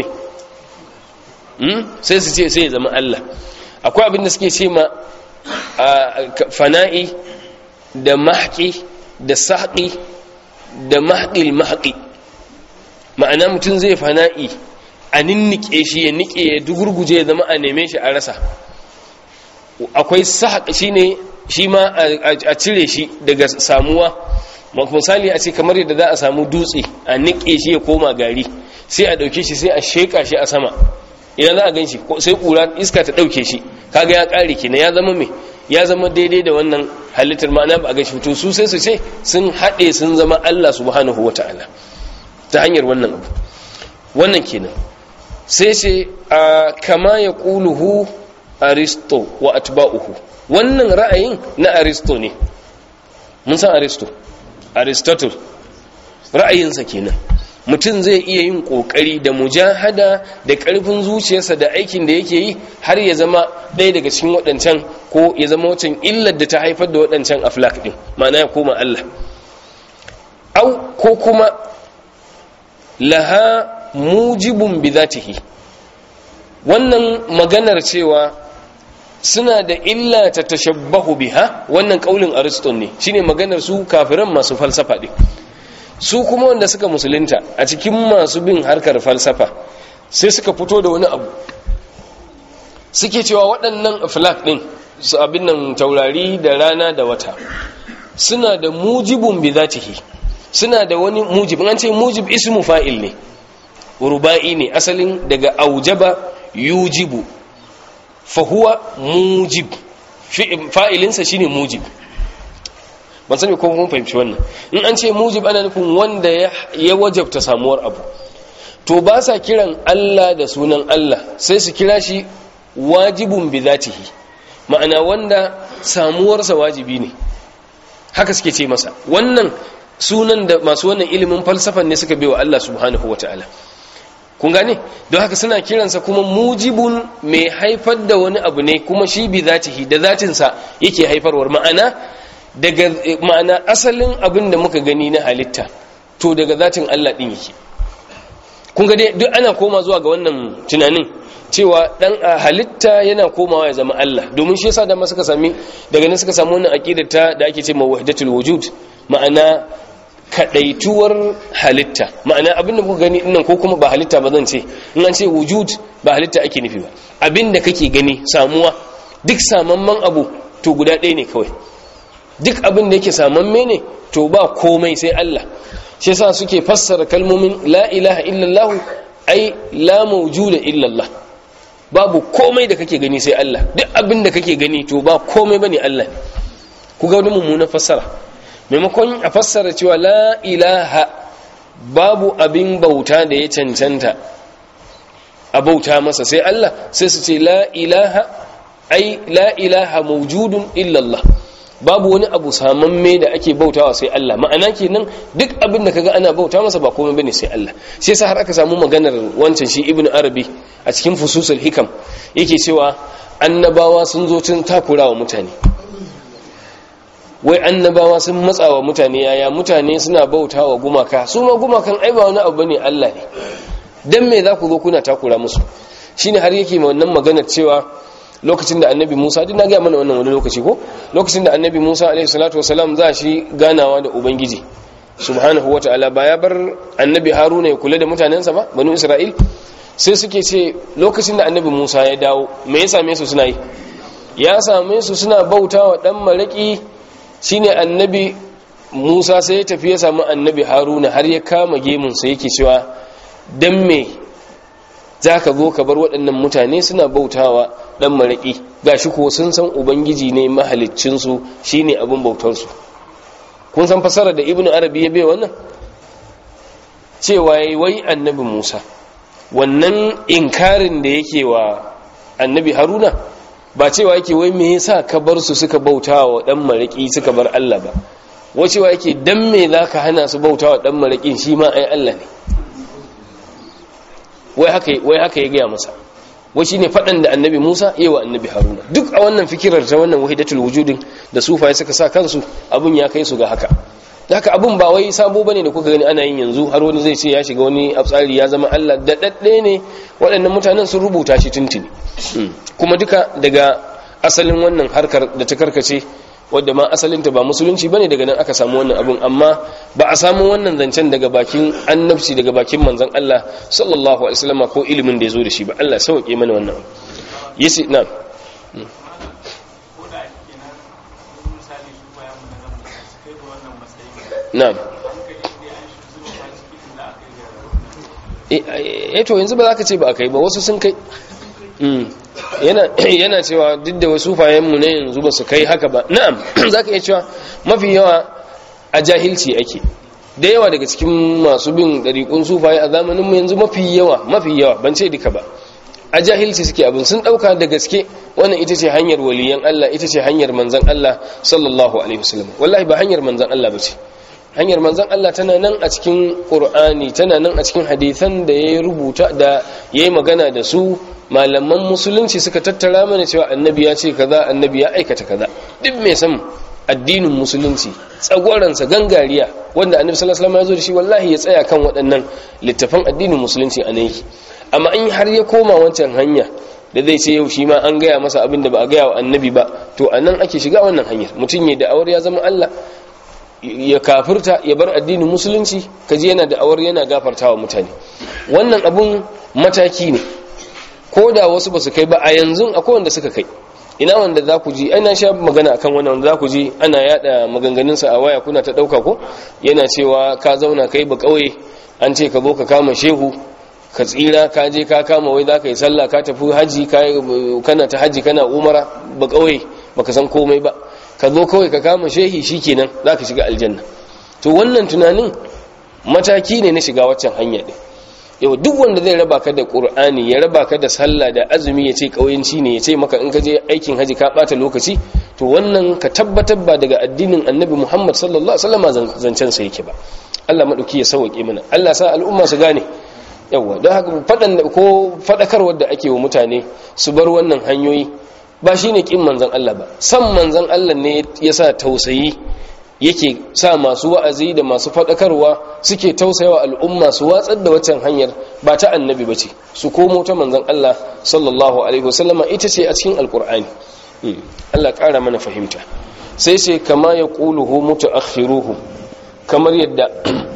sai su ce sai ya zama Allah akwai abin da suke ce ma fana'i da mahqi da sahqi da mahqil mahqi ma'ana mutum zai fana'i a ninnike shi ya nike ya dugurguje ya zama a neme shi a rasa akwai sahq shine shi ma a cire shi daga samuwa misali a ce kamar yadda za a samu dutse a niƙe shi ya koma gari sai a ɗauke shi sai a sheƙa shi a sama idan za a gan shi sai ƙura iska ta ɗauke shi kaga ya ƙare kenan ya zama mai ya zama daidai da wannan halittar ma'ana ba a gan shi to su sai su ce sun haɗe sun zama Allah subhanahu wa ta'ala ta hanyar wannan abu wannan kenan sai ce a kama ya ƙuluhu aristo wa atba'uhu wannan ra'ayin na aristo ne mun san aristo aristotle ra'ayinsa kenan mutum zai iya yin kokari da mujahada da karfin zuciyarsa da aikin da yake yi har ya zama ɗaya daga cikin waɗancan ko ya zama wacan illar da ta haifar da waɗancan aflak ɗin ma'ana ya koma Allah au ko kuma laha mujibun bi zatihi wannan maganar cewa suna da illa ta tashabbahu biha wannan kaulin ariston ne shine maganar su kafiran masu falsafa din su kuma wanda suka musulunta a cikin masu bin harkar falsafa sai suka fito da wani abu suke cewa waɗannan aflak din su abin nan taurari da rana da wata suna da mujibun bi zatihi suna da wani mujib an ce mujib ismu fa'il ne ruba'i ne asalin daga aujaba yujibu fahuwa mujib fa'ilinsa shine mujib ban sani ko kun fahimci wannan in an ce mujib ana nufin wanda ya wajabta samuwar abu to ba sa kiran Allah da sunan Allah sai su kira shi wajibun bi zatihi ma'ana wanda samuwarsa wajibi ne haka suke ce masa wannan sunan da masu wannan ilimin falsafan ne suka bewa Allah subhanahu wataala kun gane don haka suna kiransa kuma mujibun mai haifar da wani abu ne kuma shi bi zatihi da zatinsa yake haifarwar ma'ana daga ma'ana asalin abin da muka gani na halitta to daga zatin Allah din yake kun ga dai duk ana koma zuwa ga wannan tunanin cewa dan halitta yana komawa ya zama Allah domin shi yasa da ma suka sami daga nan suka samu wannan aqidar ta da ake cewa wahdatul wujud ma'ana kadaituwar halitta ma'ana abinda kuka gani dinnan ko kuma ba halitta ba zan ce in an ce wujud ba halitta ake nufi ba abinda kake gani samuwa duk samamman abu to guda ɗaya ne kawai duk abin da yake samamme ne to ba komai sai Allah shi yasa suke fassara kalmomin la ilaha illallah ai la mawjuda illallah babu komai da kake gani sai Allah duk abin da kake gani to ba komai bane Allah ku ga wani mummunan fassara maimakon a fassara cewa la ilaha babu abin bauta da ya cancanta a bauta masa sai Allah sai su ce la ilaha ai la ilaha mawjudun illallah babu wani abu samamme da ake bautawa sai Allah ma'ana kenan duk abin da kaga ana bauta masa ba komai bane sai Allah sai yasa har aka samu maganar wancan shi ibnu arabi a cikin fususul hikam yake cewa annabawa sun zo tun takurawa mutane wai annabawa sun matsawa mutane yaya mutane suna bautawa gumaka su ma gumakan ai ba wani abu bane Allah ne dan me za ku zo kuna takura musu shine har yake ma wannan maganar cewa lokacin da annabi musa duk na gaya mana wannan wani lokaci ko lokacin da annabi musa alaihi salatu wasalam za shi ganawa da ubangiji subhanahu wa ta'ala ba ya bar annabi haruna ya kula da mutanensa ba banu isra'il sai suke ce lokacin da annabi musa ya dawo me ya same su suna yi ya same su suna bauta wa dan maraki shine annabi musa sai ya tafi ya samu annabi haruna har ya kama gemunsa yake cewa don me za ka zo ka bar waɗannan mutane suna bautawa ɗan maraƙi ga shi ko sun san ubangiji ne mahaliccinsu shi ne abin bautarsu kun san fasara da ibn arabi ya bai wannan cewa ya wai annabi musa wannan inkarin da yake wa annabi haruna ba cewa yake wai me yasa ka bar su suka bautawa ɗan maraƙi suka bar allah ba wacewa yake dan me za ka hana su bautawa ɗan maraƙin shi ma ai allah ne wai haka ya gaya masa wai shine faɗan da annabi Musa yi wa annabi Haruna duk a wannan fikirar ta wannan wahidatul wujudin da sufaye suka sa kansu abun ya kai su ga haka haka abun ba wai sabo bane da kuka gani ana yin yanzu har wani zai ce ya shiga wani tsari ya zama Allah da dadde ne waɗannan mutanen sun rubuta shi tuntuni kuma duka daga asalin wannan harkar da ta karkace wadda ma asalinta ba musulunci bane daga nan aka samu wannan abun amma ba a samu wannan zancen daga bakin annabci daga bakin manzon Allah sallallahu alaihi wasallam ko ilimin da yazo da shi ba Allah sauke mana wannan yasi na na'am eh to yanzu ba za ka ce ba a kai ba wasu sun kai yana cewa duk da wasu fayenmu na yanzu ba su kai haka ba na'am za ka iya cewa mafi yawa a jahilci ake da yawa daga cikin masu bin ɗariƙun sufaye a zamaninmu yanzu mafi yawa mafi yawa ban ce duka ba a jahilci suke abin sun ɗauka da gaske wannan ita ce hanyar waliyan Allah ita ce hanyar manzan Allah sallallahu alaihi wasallam wallahi ba hanyar manzan Allah ba ce hanyar manzan Allah tana nan a cikin Qur'ani tana nan a cikin hadisan da ya rubuta da ya yi magana da su malaman musulunci suka tattara mana cewa annabi ya ce kaza annabi ya aikata kaza duk mai san addinin musulunci tsagwaransa gangariya wanda annabi sallallahu alaihi wasallam ya zo da shi wallahi ya tsaya kan waɗannan littafan addinin musulunci a nan amma in har ya koma wancan hanya da zai ce yau shi ma an gaya masa abin da ba a gaya wa annabi ba to a nan ake shiga wannan hanyar mutum ya da'awar ya zama Allah ya kafirta ya bar addinin musulunci kaji yana da'awar yana gafartawa mutane wannan abun mataki ne ko da wasu ba su kai ba a yanzu akwai wanda suka kai ina wanda za ku ji ana sha magana akan wannan wanda za ku ji ana yada maganganunsa a waya kuna ta dauka ko yana cewa ka zauna kai ba kauye an ce ka zo ka kama shehu ka tsira ka je ka kama wai za ka yi sallah ka tafi haji kana ta haji kana umara ba kauye baka san komai ba ka zo kawai ka kama shehi shikenan za ka shiga aljanna to wannan tunanin mataki ne na shiga waccan hanya din yau duk wanda zai raba ka da qur'ani ya raba ka da sallah da azumi ya ce kauyanci ne ya ce maka in ka je aikin haji ka bata lokaci to wannan ka tabbatar ba daga addinin annabi muhammad sallallahu alaihi wasallam zancen sa yake ba Allah madauki ya sauke mana Allah sa al'umma su gane yawa don haka fadan ko fadakarwar da ake wa mutane su bar wannan hanyoyi ba shine kin manzon Allah ba san manzon Allah ne yasa tausayi yake sa masu wa'azi da masu faɗakarwa suke tausayawa al'umma su watsar da waccan hanyar ba ta annabi ba ce su komo ta manzan Allah sallallahu alaihi wasallama ita ce a cikin alkur'ani Allah ƙara mana fahimta sai sai kama ya ƙuluhu mutu akhiruhu kamar yadda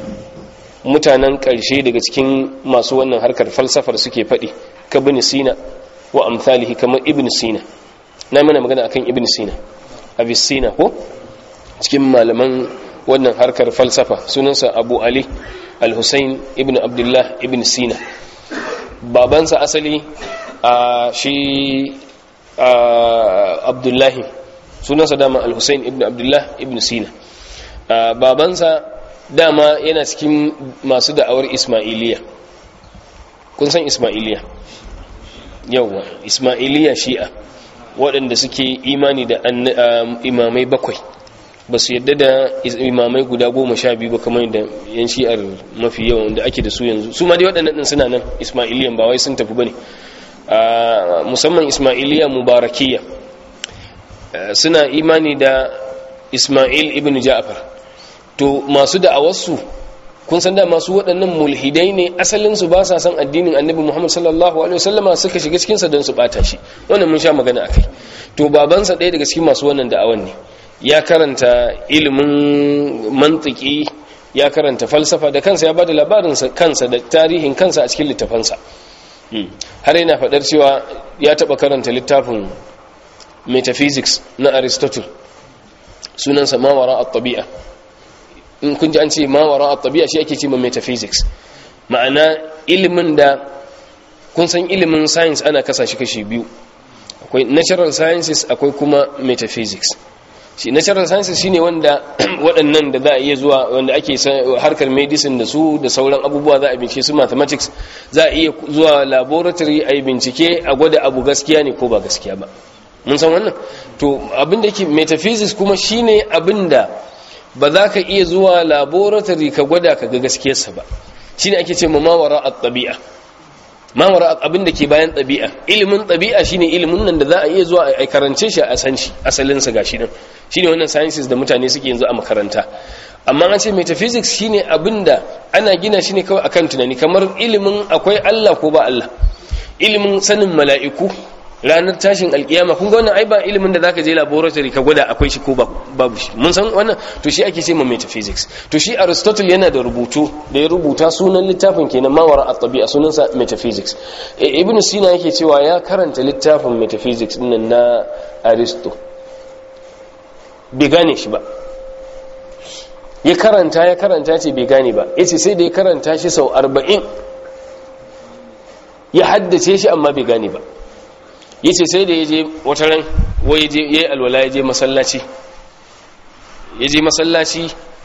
mutanen ƙarshe daga cikin masu wannan harkar falsafar suke faɗi ka bin sina wa amsalihi kamar ibn sina na mana magana akan ibn sina abis sina ko cikin malaman wannan harkar falsafa sunansa abu ali al-hussein ibn abdullah ibn sina babansa asali a shi abdullahi sunansa dama al-hussein ibn abdullah ibn sina babansa dama yana cikin masu da'awar ismailiya kun san ismailiya yauwa ismailiya shi'a waɗanda suke imani da imamai bakwai ba su yadda da imamai guda goma sha biyu ba kamar da yan shi'ar mafi yawan da ake da su yanzu su ma dai waɗannan ɗin suna nan ismailiyan ba wai sun tafi ba ne musamman ismailiya mubarakiya suna imani da ismail ibn ja'far to masu da'awarsu kun san da masu waɗannan mulhidai ne asalinsu ba sa san addinin annabi muhammad sallallahu alaihi wasallama suka shiga cikinsa don su ɓata shi wannan mun sha magana akai to babansa ɗaya daga cikin masu wannan da'awan ne ya karanta ilimin mantiki ya karanta falsafa da kansa ya bada labarin kansa da tarihin kansa a cikin littafansa har yana faɗar cewa ya taɓa karanta littafin metaphysics na aristotle sunansa mawara a tabi'a in kun ji an ce ma wara at-tabi'a shi ake ce ma metaphysics ma'ana ilimin da kun san ilimin science ana kasa shi kashi biyu akwai natural sciences akwai kuma metaphysics shi natural sciences shine wanda waɗannan da za a iya zuwa wanda ake harkar medicine da su da sauran abubuwa za a bincike su mathematics za a iya zuwa laboratory a yi bincike a gwada abu gaskiya ne ko ba gaskiya ba mun san wannan to abinda yake metaphysics kuma shine abinda ba za ka iya zuwa laboratory ka gwada ka ga gaskiyarsa ba shine ake ce mawara at-tabi'a mawara abin da ke bayan ɗabi'a ilimin ɗabi'a shine ilimin nan da za a iya zuwa a karance shi a san shi asalinsa gashi nan shine wannan sciences da mutane suke yanzu a makaranta amma an ce metaphysics shine abin da ana gina shi ne kawai akan tunani kamar ilimin akwai Allah ko ba Allah ilimin sanin mala'iku ranar tashin alkiyama kun ga wannan ai ba ilimin da zaka je laboratory ka gwada akwai shi ko babu shi mun san wannan to shi ake ce ma metaphysics to shi aristotle yana da rubutu da ya rubuta sunan littafin kenan mawara at-tabi'a sunansa metaphysics ibn sina yake cewa ya karanta littafin metaphysics din na aristo bai gane shi ba ya karanta ya karanta ce bai gane ba yace sai da ya karanta shi sau 40 ya haddace shi amma bai gane ba yace sai da yaje wata ran wai yaje yayi alwala yaje masallaci yaje masallaci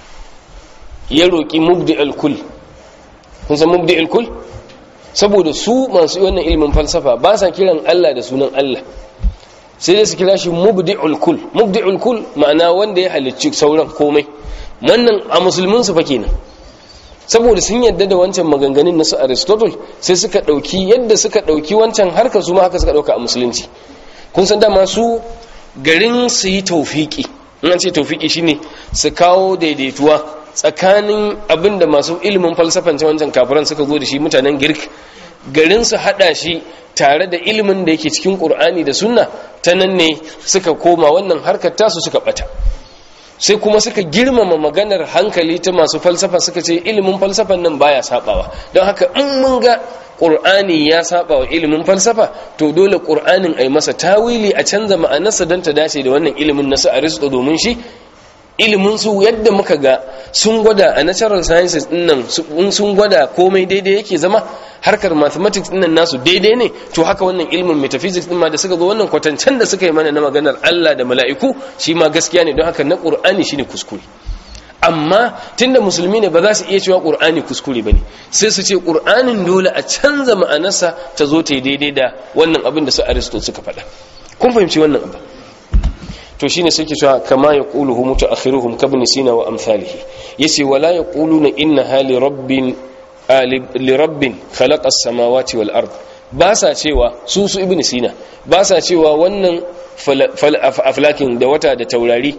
ya roki mubdi al-kul kun san mubdi al-kul saboda su masu wannan ilimin falsafa ba sa kiran Allah da sunan Allah sai dai su kira shi mubdi'ul kul mubdi'ul kul ma'ana wanda ya halicci sauran komai wannan a musulmin su fa kenan saboda sun yadda da wancan maganganun na su aristotle sai suka ɗauki yadda suka ɗauki wancan harkar su ma haka suka ɗauka a musulunci kun san dama su garin su yi taufiki in an ce taufiki shine su kawo daidaituwa tsakanin abin da masu ilimin falsafan wancan kafiran suka zo da shi mutanen girk garin su haɗa shi tare da ilimin da yake cikin ƙur'ani da sunna ta nan ne suka koma wannan harkar tasu suka ɓata sai kuma suka girmama maganar hankali ta masu falsafa suka ce ilimin falsafan nan baya sabawa don haka in mun ga qur'ani ya saba wa ilimin falsafa to dole qur'anin ai masa tawili a canza ma'anarsa don ta dace da wannan ilimin nasu aristo domin shi ilimin su yadda muka ga sun gwada a natural sciences din nan sun gwada komai daidai yake zama harkar mathematics din nan nasu daidai ne to haka wannan ilimin metaphysics din ma da suka zo wannan kwatancen da suka yi mana na maganar Allah da mala'iku shi ma gaskiya ne don haka na Qur'ani shine kuskure amma tunda musulmi ne ba za su iya cewa Qur'ani kuskure bane sai su ce Qur'anin dole a canza ma'anarsa ta zo ta yi daidai da wannan abin da su Aristotle suka faɗa kun fahimci wannan abin to shine suke cewa kama yaquluhu mutaakhiruhum kabn sina wa amsalihi yace wala yaquluna inna hali rabbin li rabbin khalaqa as-samawati wal ard ba sa cewa su su ibn sina ba sa cewa wannan aflakin da wata da taurari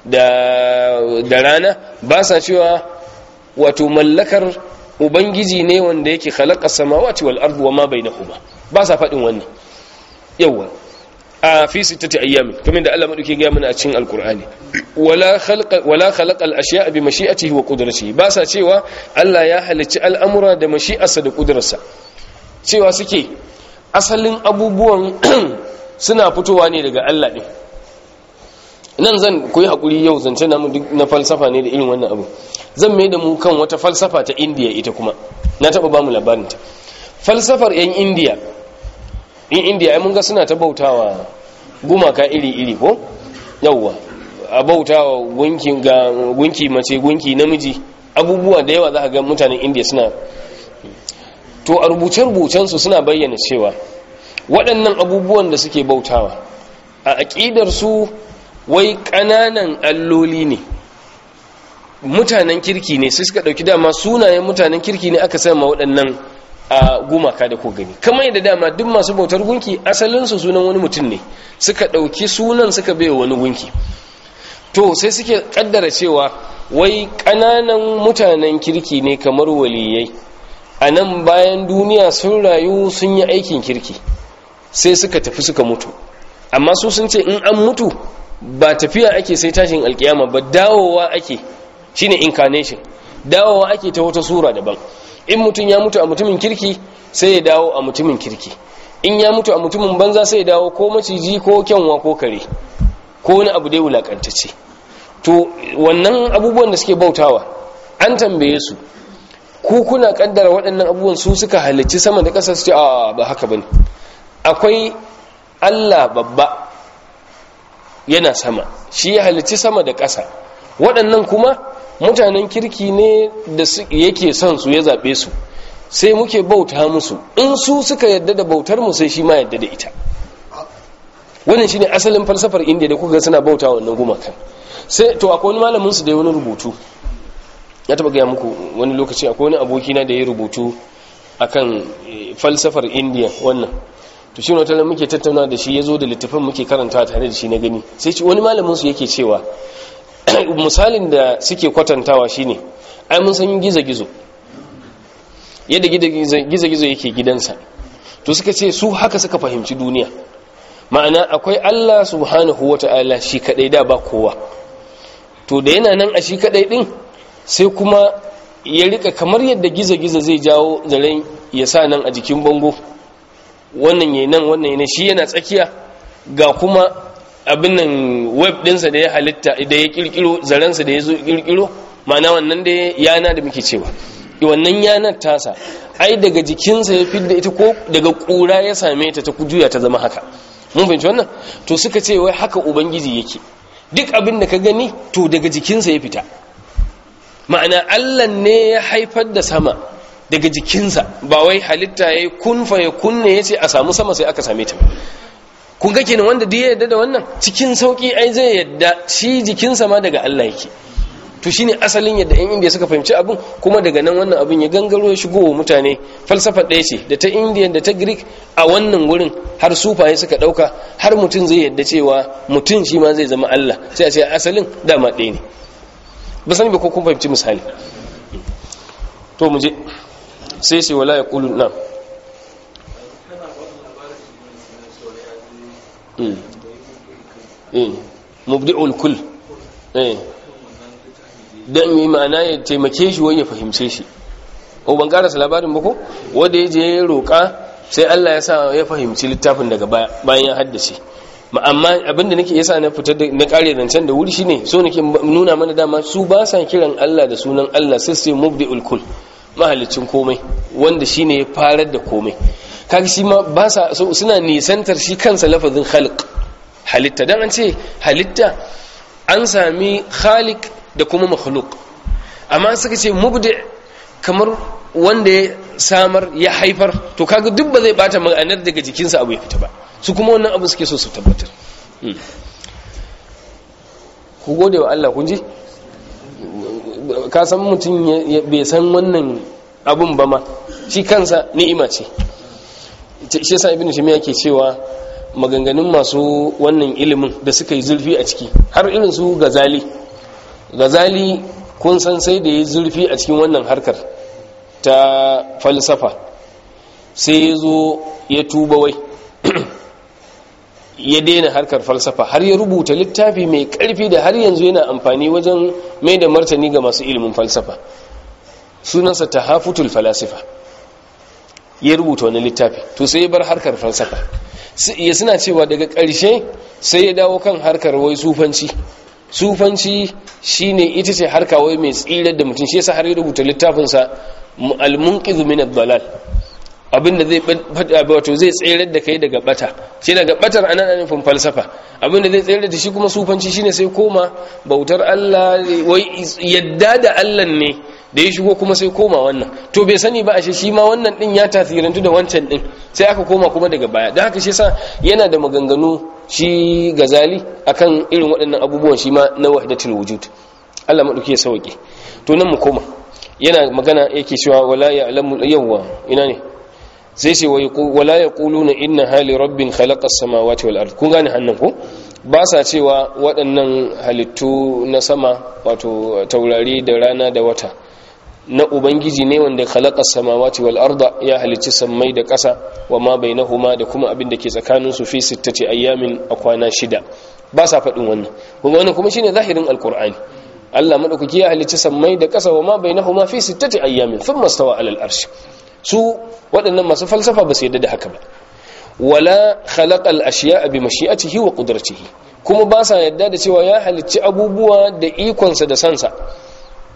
da da rana ba sa cewa wato mallakar ubangiji ne wanda yake khalaqa as-samawati wal ard wa ma bainahuma ba sa fadin wannan yawa a fi sittati ayyami kamar da Allah madauke ga mana a cikin alqur'ani wala khalqa wala khalaqa al-ashya'a bi mashi'atihi wa qudratihi ba sa cewa Allah ya halicci al'amura da mashi'arsa da kudrarsa cewa suke asalin abubuwan suna fitowa ne daga Allah din nan zan koyi hakuri yau zance na na falsafa ne da irin wannan abu zan mai da mu kan wata falsafa ta India ita kuma na taba ba mu labarin ta falsafar yan India in indiya ai mun ga suna ta bautawa gumaka iri-iri ko yawwa a bautawa gunki ga gunki mace gunki namiji abubuwa da yawa za ka ga mutanen indiya suna to a rubuce-rubucensu suna bayyana cewa waɗannan abubuwan da suke bautawa a aƙidar su wai ƙananan alloli ne mutanen kirki ne sai suka ɗauki dama sunayen mutanen kirki ne aka sama waɗannan a gumaka da ko gani kamar yadda dama duk masu bautar gunki asalinsu sunan wani mutum ne suka ɗauki sunan suka bai wani gunki to sai suke ƙaddara cewa wai ƙananan mutanen kirki ne kamar waliyai a nan bayan duniya sun rayu sun yi aikin kirki sai suka tafi suka mutu amma su sun ce in an mutu ba tafiya ake sai tashin alkiyama ba dawowa ake shine incarnation dawowa ake ta wata sura daban in mutum ya mutu a mutumin kirki sai ya dawo a mutumin kirki in ya mutu a mutumin banza sai ya dawo ko maciji ko kyanwa ko kare ko wani abu dai wulakantacce to wannan abubuwan da suke bautawa an tambaye su ku kuna kaddara waɗannan abubuwan su suka halicci sama da ƙasa su ce a ba haka bane akwai Allah babba yana sama shi ya halicci sama da ƙasa waɗannan kuma mutanen kirki ne da yake son su ya zaɓe su sai muke bauta musu in su suka yadda da bautar mu sai shi ma yadda da ita wannan shine asalin falsafar indiya da kuka suna bauta wannan gumakan sai to akwai wani malamin su da ya wani rubutu ya taba gaya muku wani lokaci akwai wani abokina da ya rubutu akan falsafar indiya wannan to shi wata muke tattauna da shi ya zo da littafin muke karanta tare da shi na gani sai wani malamin su yake cewa misalin da suke kwatantawa shine ai mun san gizo-gizo yadda gizo-gizo yake gidansa to suka ce su haka suka fahimci duniya ma'ana akwai Allah subhanahu wata'ala shi kadai da ba kowa to da yana nan a shi kadai din sai kuma ya rika kamar yadda gizo-gizo zai jawo zaren ya sa nan a jikin bango wannan yayi nan wannan yayi shi yana tsakiya ga kuma abin nan web dinsa da ya halitta da ya kirkiro zarensa da ya zo kirkiro ma'ana wannan da yana da muke cewa wannan yanar tasa ai daga jikinsa ya fidda ita ko daga kura ya same ta ta juya ta zama haka mun fahimci wannan to suka ce wai haka ubangiji yake duk abin da ka gani to daga jikinsa ya fita ma'ana allah ne ya haifar da sama daga jikinsa ba wai halitta ya yi kunfa ya kunne ya ce a samu sama sai aka same ta kun ga kenan wanda duk ya yarda da wannan cikin sauki ai zai yadda shi jikinsa ma daga allah yake to shine asalin yadda yan indiya suka fahimci abin kuma daga nan wannan abin ya gangaro ya shigo wa mutane falsafa ɗaya ce da ta indiya da ta greek a wannan wurin har sufaye suka ɗauka har mutum zai yadda cewa mutum shi ma zai zama allah sai a ce asalin dama ɗaya ne ba sani ba ko kun fahimci misali to mu je sai sai wala ya ƙulu na mubdi'ul kul eh don yi ma'ana ya taimake shi wani ya fahimce shi o ban karasa labarin ba ko wanda ya je ya roƙa sai Allah ya sa ya fahimci littafin daga bayan ya haddace amma abinda nake yasa na fitar da na kare zancen da wuri shine so nake nuna mana dama su ba sa kiran Allah da sunan Allah sai sai mubdi'ul kul mahalicin komai wanda shine ya farar da komai kaga shi ma ba sa suna nisantar shi kansa lafazin khaliq halitta dan an ce halitta an sami khaliq da kuma makhluk amma suka ce mubdi kamar wanda ya samar ya haifar to kaga duk ba zai bata ma'anar daga jikinsa abu ya fita ba su kuma wannan abu suke so su tabbatar ku gode wa Allah kun ji ka san mutum bai san wannan abun ba ma shi kansa ni'ima ce shi yasa ibnu taymiya yake cewa maganganun masu wannan ilimin da suka yi zulfi a ciki har irin su gazali gazali kun san sai da ya zurfi a cikin wannan harkar ta falsafa sai ya zo ya tuba wai ya daina harkar falsafa har ya rubuta littafi mai karfi da har yanzu yana amfani wajen mai da martani ga masu ilimin falsafa sunansa ta hafutul falasifa ya rubuta wani littafi to sai ya bar harkar falsafa ya suna cewa daga ƙarshe sai ya dawo kan harkar wai sufanci sufanci shine ita ce harka wai mai tsirar da mutum shi yasa har ya rubuta littafinsa al-munqidh min ad-dalal abinda zai wato zai tsayar da kai daga bata shi daga batar anan nufin falsafa abinda zai tsayar da shi kuma sufanci shine sai koma bautar Allah wai yadda da Allah ne da ya shigo kuma sai koma wannan to bai sani ba ashe shi ma wannan din ya tasirantu da wancan din sai aka koma kuma daga baya don haka shi yasa yana da maganganu shi gazali akan irin waɗannan abubuwan shi ma na wahdatul wujud Allah madauki ya sauke to nan mu koma yana magana yake cewa wala ya'lamu yawwa ina ne sai sai wala yaquluna inna hali rabbin khalaqa as-samawati wal ard kun gane hannan ko ba sa cewa waɗannan halittu na sama wato taurari da rana da wata na ubangiji ne wanda khalaqa samawati wal arda ya halicci sammai da ƙasa wa ma bainahuma da kuma abin da ke tsakanin su fi sittati ayyamin a kwana shida ba sa faɗin wannan kuma wannan kuma shine zahirin alqur'ani Allah madaukaki ya halicci sammai da ƙasa wa ma bainahuma fi sittati ayyamin thumma stawa alal arsh su waɗannan masu falsafa ba su yadda da haka ba wala khalaqa al ashiya'a bi mashi'atihi wa qudratihi kuma ba sa yadda da cewa ya halicci abubuwa da ikonsa da sansa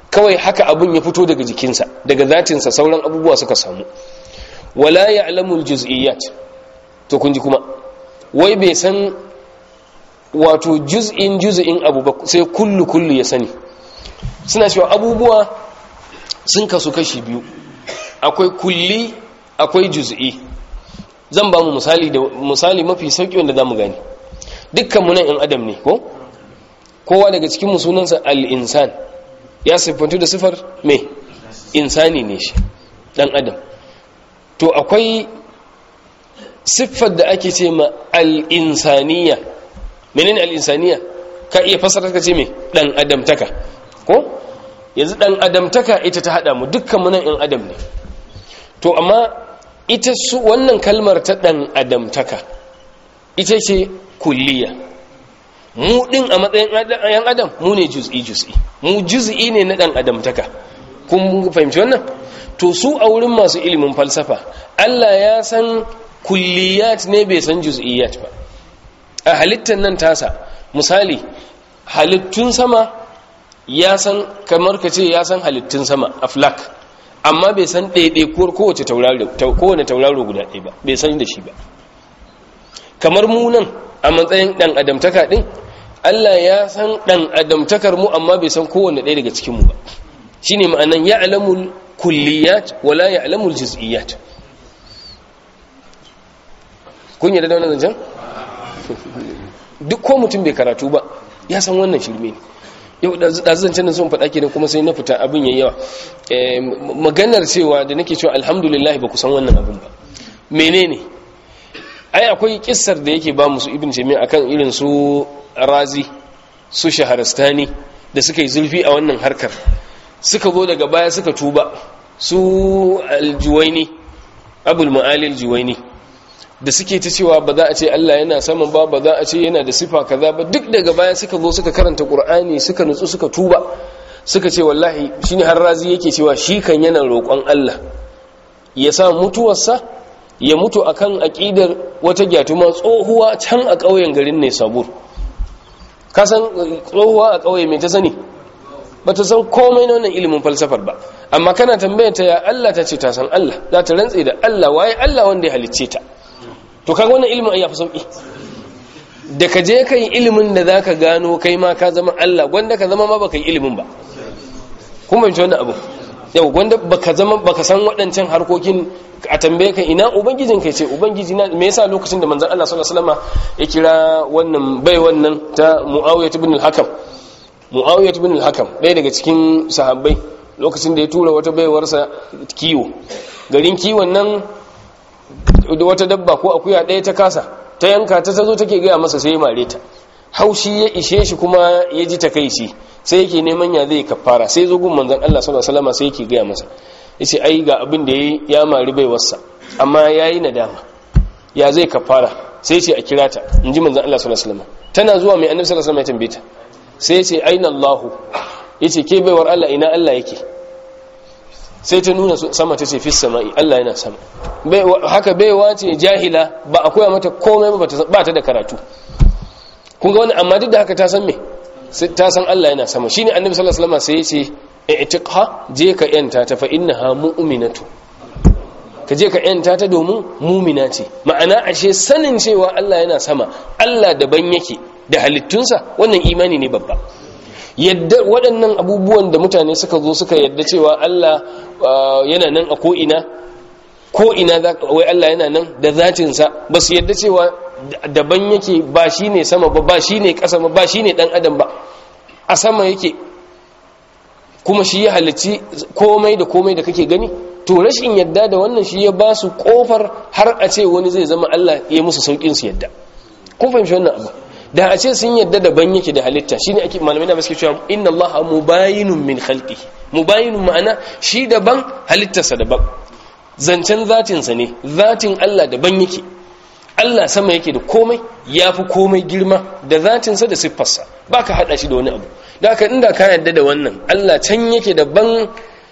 kawai haka abun ya fito daga jikinsa daga zatinsa sauran abubuwa suka samu wala ya'lamul juz'iyyat to kun ji kuma wai bai san wato juz'in juz'in abu ba sai kullu kullu ya sani suna cewa abubuwa sun kasu kashi biyu akwai kulli akwai juz'i zan ba mu misali da misali mafi sauki wanda zamu gani dukkan mu nan in adam ne ko kowa daga cikin mu sunansa al-insan ya siffantu da sifar me insani ne shi dan adam to akwai siffar da ake ce ma al-insaniya menene al-insaniya ka iya fasara ka ce me dan adamtaka ko yanzu dan adamtaka ita ta hada mu dukkan mu nan in adam ne to amma ita su wannan kalmar ta dan adamtaka ita ce kulliya mu din a matsayin yan adam mu ne juz'i juz'i mu juz'i ne na dan adamtaka kun fahimci wannan to su a wurin masu ilimin falsafa Allah ya san kulliyat ne bai san juz'iyat ba a halittar nan tasa misali halittun sama ya san kamar ka ce ya san halittun sama aflak amma bai san ɗaiɗaikuwar kowace kowane tauraro guda ɗaya ba bai san da shi ba kamar mu nan a matsayin ɗan adamtaka ɗin Allah ya san ɗan adamtakar mu amma bai san kowane ɗaya daga cikinmu ba shi ne ma'anan ya alamul kulliyat wala ya alamul jiz'iyat kun yi da wannan zancen? duk ko mutum bai karatu ba ya san wannan shirme ne yau da zancen da sun faɗa ke kuma sai na fita abin yayi yawa maganar cewa da nake cewa alhamdulillah ba ku san wannan abin ba menene ai akwai kissar da yake ba musu ibn jami'a akan irin su razi su shaharastani da suka yi zulfi a wannan harkar suka zo daga baya suka tuba su aljuwaini abul ma'ali aljuwaini da suke ta cewa ba za a ce Allah yana saman ba ba za a ce yana da sifa kaza ba duk daga baya suka zo suka karanta Qur'ani suka nutsu suka tuba suka ce wallahi shine har razi yake cewa shi kan yana roƙon Allah ya sa mutuwarsa ya mutu akan aqidar wata gyatuma tsohuwa can a ƙauyen garin ne sabur ka san tsohuwa a ƙauye mai ta sani ba ta san komai na wannan ilimin falsafar ba amma kana tambayar ta ya Allah ta ce ta san Allah za ta rantse da Allah waye Allah wanda ya halicce ta to kaga wannan ilimin ai yafi sauki da ka je kai ilimin da zaka gano kai ma ka zama Allah gwanda ka zama ma baka yi ilimin ba kuma ban wannan abu yau gwanda baka zama baka san waɗancan harkokin a tambaye ka ina ubangijin kai ce ubangiji na me yasa lokacin da manzon Allah sallallahu alaihi wasallam ya kira wannan bai wannan ta Muawiyah ibn al-Hakam Muawiyah ibn al-Hakam ɗaya daga cikin sahabbai lokacin da ya tura wata baiwarsa kiwo garin kiwon nan wata dabba ko akuya ɗaya ta kasa ta yanka ta tazo take gaya masa sai ya mare ta haushi ya ishe shi kuma ya ji takaici sai yake neman ya zai kafara sai zo gun manzon Allah sallallahu alaihi wasallam sai yake gaya masa yace ai ga abin da yayi ya mari bai wassa amma yayi nadama ya zai kafara sai yace a kira ta inji manzon Allah sallallahu alaihi wasallam tana zuwa mai annabi sallallahu alaihi wasallam ya tambaye ta sai yace aina Allahu yace ke baiwar Allah ina Allah yake sai ta nuna sama ta ce fi sama'i Allah yana sama haka baiwa ce jahila ba a koya mata komai ba ta da karatu kun ga wani amma duk da haka ta san me ta san Allah yana sama shine annabi sallallahu alaihi wasallam sai ya ce i'tiqha je ka yanta ta fa innaha mu'minatu ka je ka yanta ta domin mu'mina ce ma'ana ashe sanin cewa Allah yana sama Allah daban yake da halittunsa wannan imani ne babba yadda waɗannan abubuwan da mutane suka zo suka yadda cewa Allah yana nan a ko'ina ko'ina wai Allah yana nan da zatinsa ba su yadda cewa daban yake ba shi ne sama ba ba shi ne ƙasa ba ba shi ne ɗan adam ba a sama yake kuma shi ya halicci komai da komai da kake gani to rashin yadda da wannan shi ya ba su ƙofar har a ce wani zai zama Allah ya musu sauƙin su yadda kun fahimci wannan abu da a ce sun yadda daban yake da halitta shine ake malamai na suke cewa inna allaha mubayinun min khalqi mubayinun ma'ana shi daban halittarsa daban zancen zatinsa ne zatin Allah daban yake Allah sama yake da komai yafi komai girma da zatinsa da siffarsa baka hada shi da wani abu da haka inda ka yadda da wannan Allah can yake daban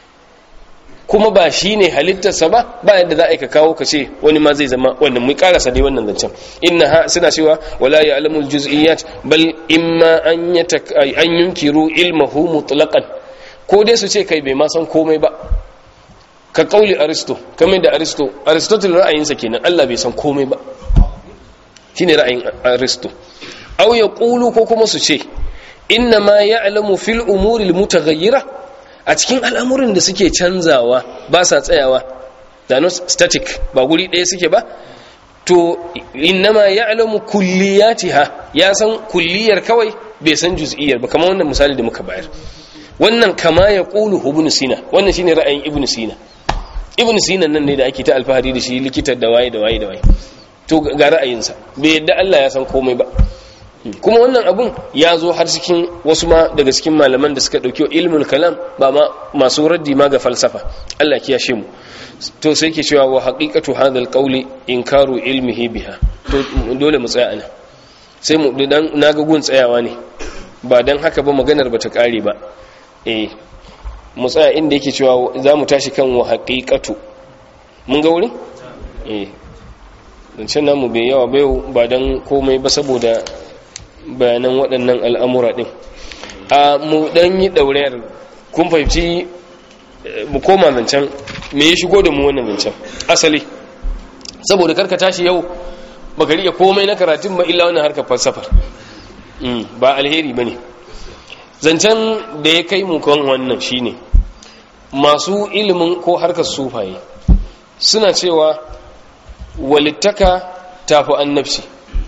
kuma ba shi ne halittarsa ba ba yadda za a yi ka kawo ka ce wani ma zai zama wannan mu karasa dai wannan zancen inna ha suna cewa wala ya alamul juz'iyat bal imma an an yunkiru ilmahu mutlaqan ko dai su ce kai bai ma san komai ba ka kauli aristo kamar da aristo aristotle ra'ayinsa kenan Allah bai san komai ba shine ra'ayin aristo aw yaqulu ko kuma su ce inna ma ya'lamu fil umuri al mutaghayyira a cikin al'amuran da suke canzawa ba sa tsayawa da no static ba guri ɗaya suke ba to inna ma ya'lamu kulliyatiha ya san kulliyar kawai bai san juz'iyar ba kamar wannan misali da muka bayar wannan kama ya qulu ibn sina wannan shine ra'ayin ibn sina ibn sina nan ne da ake ta alfahari da shi likitar da waye da waye da waye to ga ra'ayinsa bai yadda Allah ya san komai ba kuma wannan abun ya zo har cikin wasu ma daga cikin malaman da suka dauki ilmul kalam ba ma masu raddi ma ga falsafa Allah kiyashe mu to sai ke cewa wa haqiqatu hadha alqawli inkaru ilmihi biha to dole mu tsaya ana sai mu dan naga gun tsayawa ne ba dan haka ba maganar bata kare ba eh mu tsaya inda yake cewa za mu tashi kan wa haqiqatu mun ga wurin eh zancen namu bai yawa bai ba don komai ba saboda bayanan waɗannan al'amura ɗin a mu ɗan yi ɗaurayar kun fahimci mu koma zancen me ya shigo da mu wannan zancen asali saboda karka tashi yau baka riƙe komai na karatun ba illa wannan harkar falsafar ba alheri ba ne zancen da ya kai mu kan wannan shine masu ilimin ko harkar sufaye suna cewa walittaka tafi annabci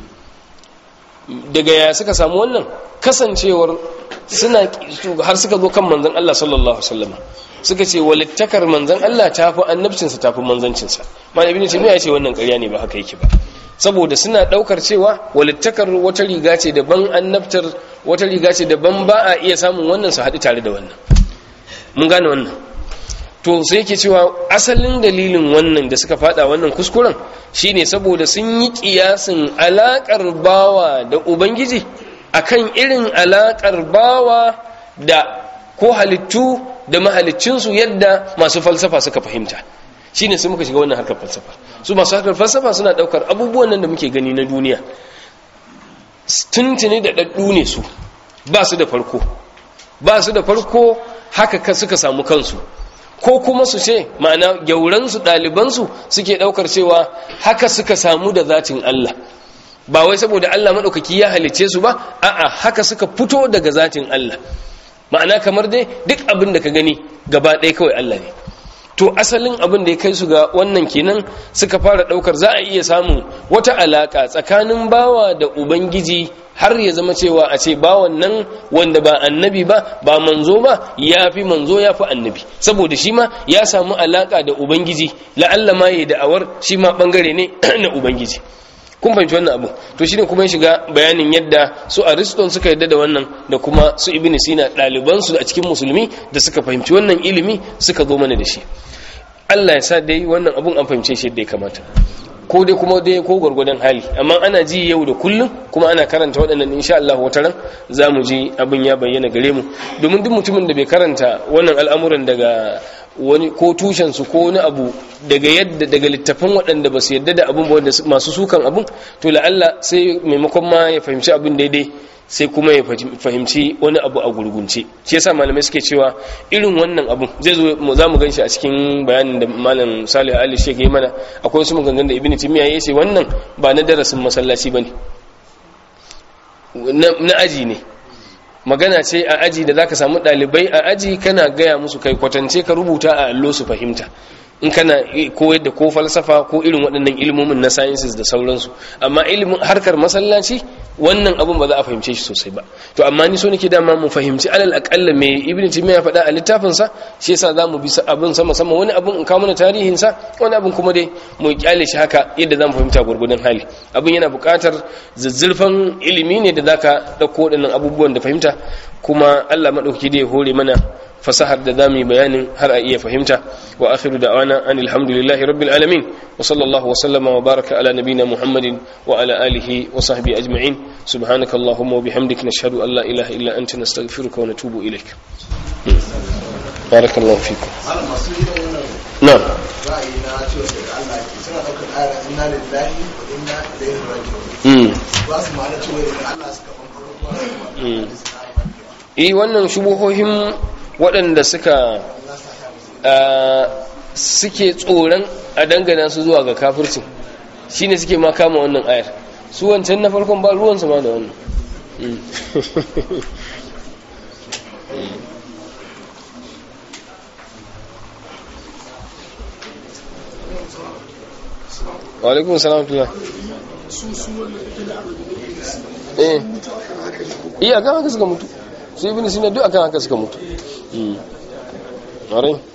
daga ya suka samu wannan kasancewar suna har suka zo kan manzon Allah sallallahu alaihi wasallam suka ce walittakar manzon Allah tafi annabcinsa tafi manzancinsa malami ibn taymiya ya ce wannan ƙarya ne ba haka yake ba saboda suna daukar cewa walittakar wata riga ce daban annabtar wata riga ce daban ba a iya samun wannan su haɗu tare da wannan mun gane wannan to sai yake cewa asalin dalilin wannan da suka fada wannan kuskuren shine saboda sun yi kiyasin alakar bawa da ubangiji akan irin alakar bawa da ko halittu da mahaliccinsu yadda masu falsafa suka fahimta shine sai muka shiga wannan harkar falsafa su masu harkar falsafa suna daukar abubuwan nan da muke gani na duniya tuntuni da daddu ne su ba su da farko ba su da farko haka suka samu kansu ko kuma su ce ma'ana gyauransu ɗalibansu suke ɗaukar cewa haka suka samu da zatin Allah ba wai saboda Allah maɗaukaki ya halice su ba a'a haka suka fito daga zatin Allah ma'ana kamar dai duk abin da ka gani gaba ɗaya kawai Allah ne to asalin abin da ya kai su ga wannan kenan suka fara ɗaukar za a iya samun wata alaƙa tsakanin bawa da ubangiji har ya zama cewa a ce bawan nan wanda ba annabi ba ba manzo ba ya fi manzo ya fi annabi saboda shi ma ya samu alaka da ubangiji la'alla ma ya da'awar shi ma bangare ne na ubangiji kun fahimci wannan abu to shine kuma ya shiga bayanin yadda su ariston suka yadda da wannan da kuma su ibn sina ɗalibansu a cikin musulmi da suka fahimci wannan ilimi suka zo mana da shi Allah ya sa dai wannan abun an fahimce shi yadda ya kamata ko dai kuma dai ko gwargwadon hali amma ana ji yau da kullum kuma ana karanta waɗannan insha Allah wata ran za mu ji abin ya bayyana gare mu domin duk mutumin da bai karanta wannan al'amuran daga wani ko tushen su ko wani abu daga yadda daga littafin waɗanda ba su yadda da abin ba wanda masu sukan abin to la'alla sai maimakon ma ya fahimci abin daidai sai kuma ya fahimci wani abu a gurgunce shi yasa malamai suke cewa irin wannan abun zai zo za mu gan shi a cikin bayanin da malam salih ali shek ya mana akwai wasu maganganun da ibn timiya ya ce wannan ba na darasin masallaci ba ne na aji ne magana ce a aji da zaka samu ɗalibai a aji kana gaya musu kai kwatance ka rubuta a allo su fahimta in kana koyar da ko falsafa ko irin waɗannan ilmomin na sciences da sauransu amma ilimin harkar masallaci wannan abun ba za a fahimce shi sosai ba to amma ni so nake dama mu fahimci alal akalla me ibn timiya ya faɗa a littafin sa shi yasa zamu bi abin sama sama wani abun in kawo mana tarihin sa wani abun kuma dai mu kyale shi haka yadda zamu fahimta gurgurdan hali abin yana buƙatar zazzulfan ilimi ne da zaka dauko waɗannan abubuwan da fahimta kuma Allah madauki da ya hore mana fasahar da zamu yi bayanin har a iya fahimta wa akhiru da'wana anil hamdulillahi rabbil alamin wa sallallahu wa sallama wa baraka ala nabina muhammadin wa ala alihi wa sahbihi ajma'in subhanaka allahumma wa bihamdika nashhadu an la ilaha illa anta nastaghfiruka wa natubu ilaik barakallahu fikum na'am ra'ayi na cewa daga Allah ke suna daukar ayar inna lillahi wa inna ilaihi raji'un ba su ma'ana cewa daga Allah suka bambaro kuma eh wannan shubuhohin waɗanda suka suke tsoron a dangana su zuwa ga kafircin shine suke ma kama wannan ayar su wancan na farkon ba ruwansu ma da wannan walaikun salam tula eh iya kan haka suka mutu su ibn sina duk akan haka suka mutu